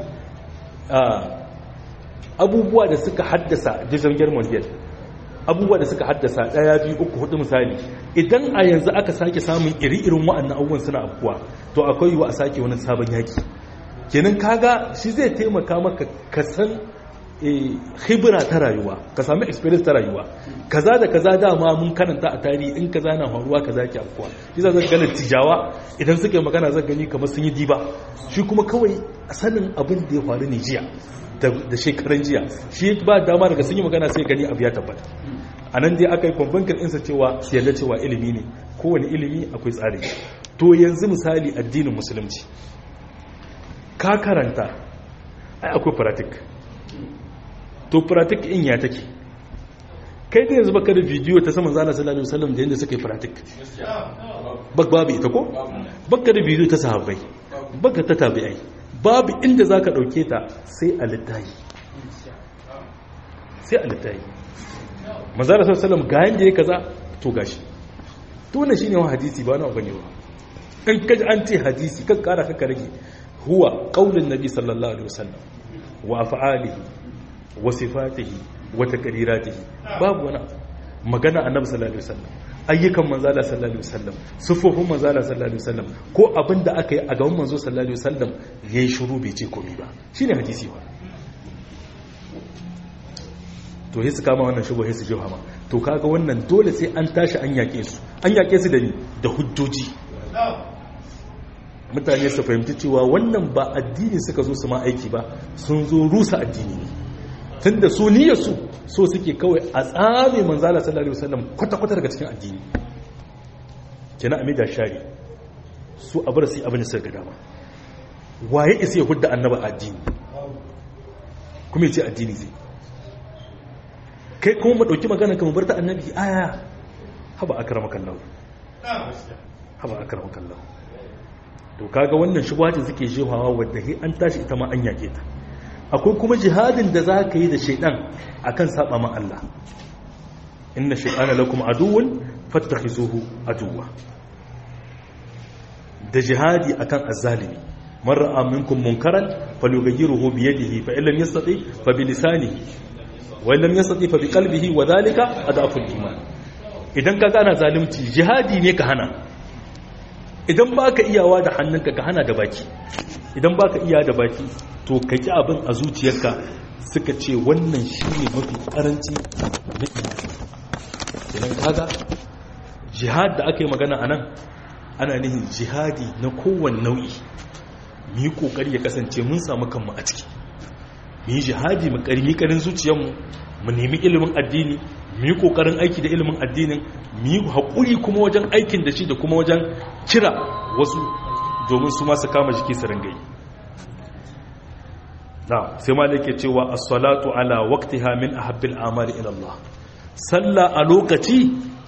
abubuwa da suka haddasa jirgin mondial abubuwa da suka haddasa daya biyu uku hudu misali idan a yanzu aka sake samun iri-irin wa'annan abubuwan suna abubuwa to akwai yiwu a sake wani sabon yaki kenan kaga shi zai taimaka maka ka san khibira ta rayuwa ka sami experience ta rayuwa kaza da kaza dama mun karanta a tarihi in kaza na faruwa kaza ke afkuwa shi za ga tijawa idan suka yi magana zan gani kamar sun yi diba shi kuma kawai sanin abin da ya faru ne jiya da shekaran jiya shi ba dama daga sun yi magana sai gani abu ya tabbata a nan dai aka yi kwamfankar insa cewa su yarda cewa ilimi ne kowane ilimi akwai tsari to yanzu misali addinin musulunci ka karanta ai akwai pratik to pratik in ya take kai da yanzu baka da bidiyo ta saman zana sallallahu alaihi wasallam da yadda suka yi pratik bak babu ita ko baka da bidiyo ta sahabbai baka ta tabi'ai babu inda zaka dauke ta sai a littafi sai a littafi manzara sallallahu alaihi wasallam ga yanda ya kaza to gashi to wannan shine wa hadisi ba na bane ba in kaji an ce hadisi kan kara kaka rage huwa qaulun nabi sallallahu alaihi wasallam wa af'alihi wa sifatihi wa taqriratihi babu wani magana annabi sallallahu alaihi wasallam ayyukan manzala sallallahu alaihi wasallam sufufin manzala sallallahu alaihi wasallam ko abinda aka yi a gaban manzo sallallahu alaihi wasallam yayi shiru bai ce komai ba shine hadisi ba to sai su kama wannan shugo sai su jiwa ma to kaga wannan dole sai an tashi an yake su an yake su da ni da hujjoji mutane su fahimci cewa wannan ba addini suka zo su ma aiki ba sun zo rusa addini ne tun da su niyyarsu so suke kawai a tsame manzala sallallahu alaihi wasallam kwata-kwata daga cikin addini kina amida shari su a bar su abin da suka ga dama waye isa ya hudda annaba addini kuma ya ce addini zai kai kuma mu dauki magana kamar bar ta annabi aya haba akramakallahu haba akramakallahu to kaga wannan shubhatin suke jehawa wadda he an tashi ita ma an yake ta akwai kuma jihadin da za ka yi da shaidan akan saba ma Allah inna shaytana lakum aduwwun fattakhizuhu aduwwa da jihadi akan azzalimi man ra'a minkum munkaran falyughayyiruhu bi yadihi fa illam yastati fa bi lisanihi wa illam yastati fa bi qalbihi wa dhalika adaful iman idan ka gana zalunci jihadi ne ka hana idan ba ka iyawa da hannunka ka hana da baki idan ba ka iya da baki to ka ki abin a zuciyarka suka ce wannan shi ne mafi karanci da idan kaga jihad da aka yi magana a nan ana nihin jihadi na kowane nau'i mu yi kokari ya kasance mun samu kanmu a ciki mu yi jihadi mu karmi karin zuciyarmu mu nemi ilimin addini mu yi kokarin aiki da ilimin addinin mu yi haƙuri kuma wajen aikin da shi da kuma wajen kira wasu domin su masu kama jiki su rangayi na sai ma da ke cewa as-salatu ala waqtiha min ahabbil amali ila Allah sallah a lokaci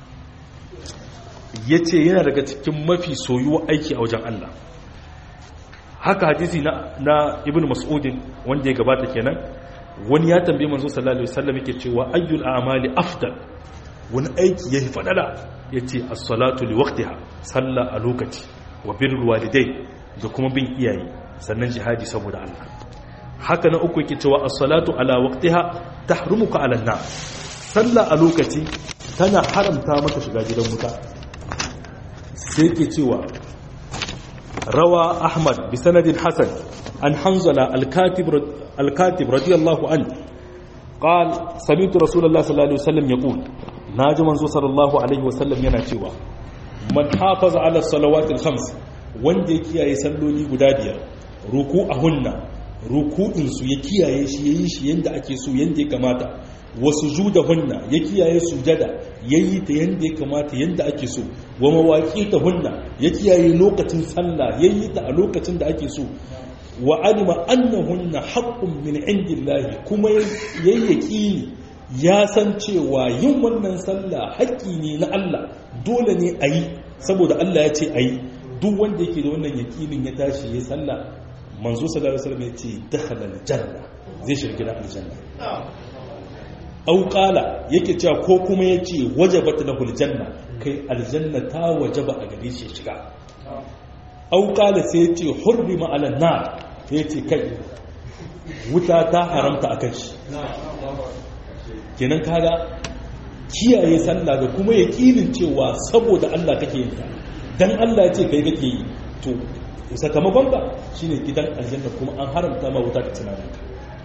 yace yana daga cikin mafi soyuwa aiki a wajen Allah haka hadisi na na ibnu mas'udin wanda ya gabata kenan wani ya tambaye manzo sallallahu alaihi wasallam yake cewa ayyul a'mali afdal wani aiki yafi fadala yace as-salatu li waqtiha salla a lokaci wa birrul walidai da kuma bin iyaye sannan jihadi saboda Allah haka na uku yake cewa as-salatu ala waqtiha tahrumuka ala an-nar salla a lokaci tana haramta maka shiga gidan wuta sai yake cewa rawa ahmad bi sanadin hasan an hanzala al-katib الكاتب رضي الله عنه قال سمعت رسول الله صلى الله عليه وسلم يقول ناجي منزو صلى الله عليه وسلم yana cewa man hafaza ala salawat al-khams wanda ya kiyaye salloli guda biyar ruku'ahunna ruku'in su ya kiyaye shi yayin shi yanda ake so yanda ya kamata wa sujudahunna ya kiyaye sujada yayi ta yanda ya kamata yanda ake so wa mawaqitahunna ya kiyaye lokacin sallah yayi ta a lokacin da ake so wa alima annahunna haqqun min indillahi kuma yayyaki ya san cewa yin wannan sallah haƙƙi ne na Allah dole ne a yi saboda Allah ya ce a yi duk wanda yake da wannan yaƙinin ya tashi ya sallah manzo sallallahu alaihi wasallam ya ce dakhala aljanna zai shiga gidan aljanna au qala yake cewa ko kuma yace wajabat lahu aljanna kai aljanna ta wajaba a gare shi shiga au qala sai yace hurrima ala nar ya ce kai wuta ta haramta a kan shi kenan kaga kiyaye sallah da kuma ya cewa saboda Allah kake yin ta dan Allah ya ce kai kake yi to sakamakon ba shine gidan aljanna kuma an haramta ma wuta ta tunanin ka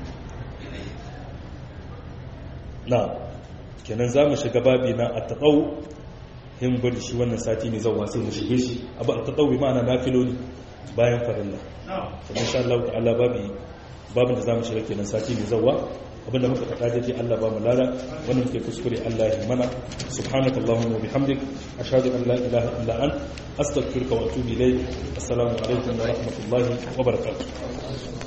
na kenan za mu shiga babi na at-taqaw hin bari shi wannan sati mai zauwa sai mu shige shi abu at-taqaw bi ma'ana nafiloli bayan farilla kuma insha Allah ta'ala babu babin da zamu shiga kenan sati mai zawa abinda muka faɗa dake Allah ba mu lada wanda muke kuskure Allah ya mana subhanaka allahumma wa bihamdik ashhadu an la ilaha illa ant astaghfiruka wa atubu ilayk assalamu alaikum wa rahmatullahi wa barakatuh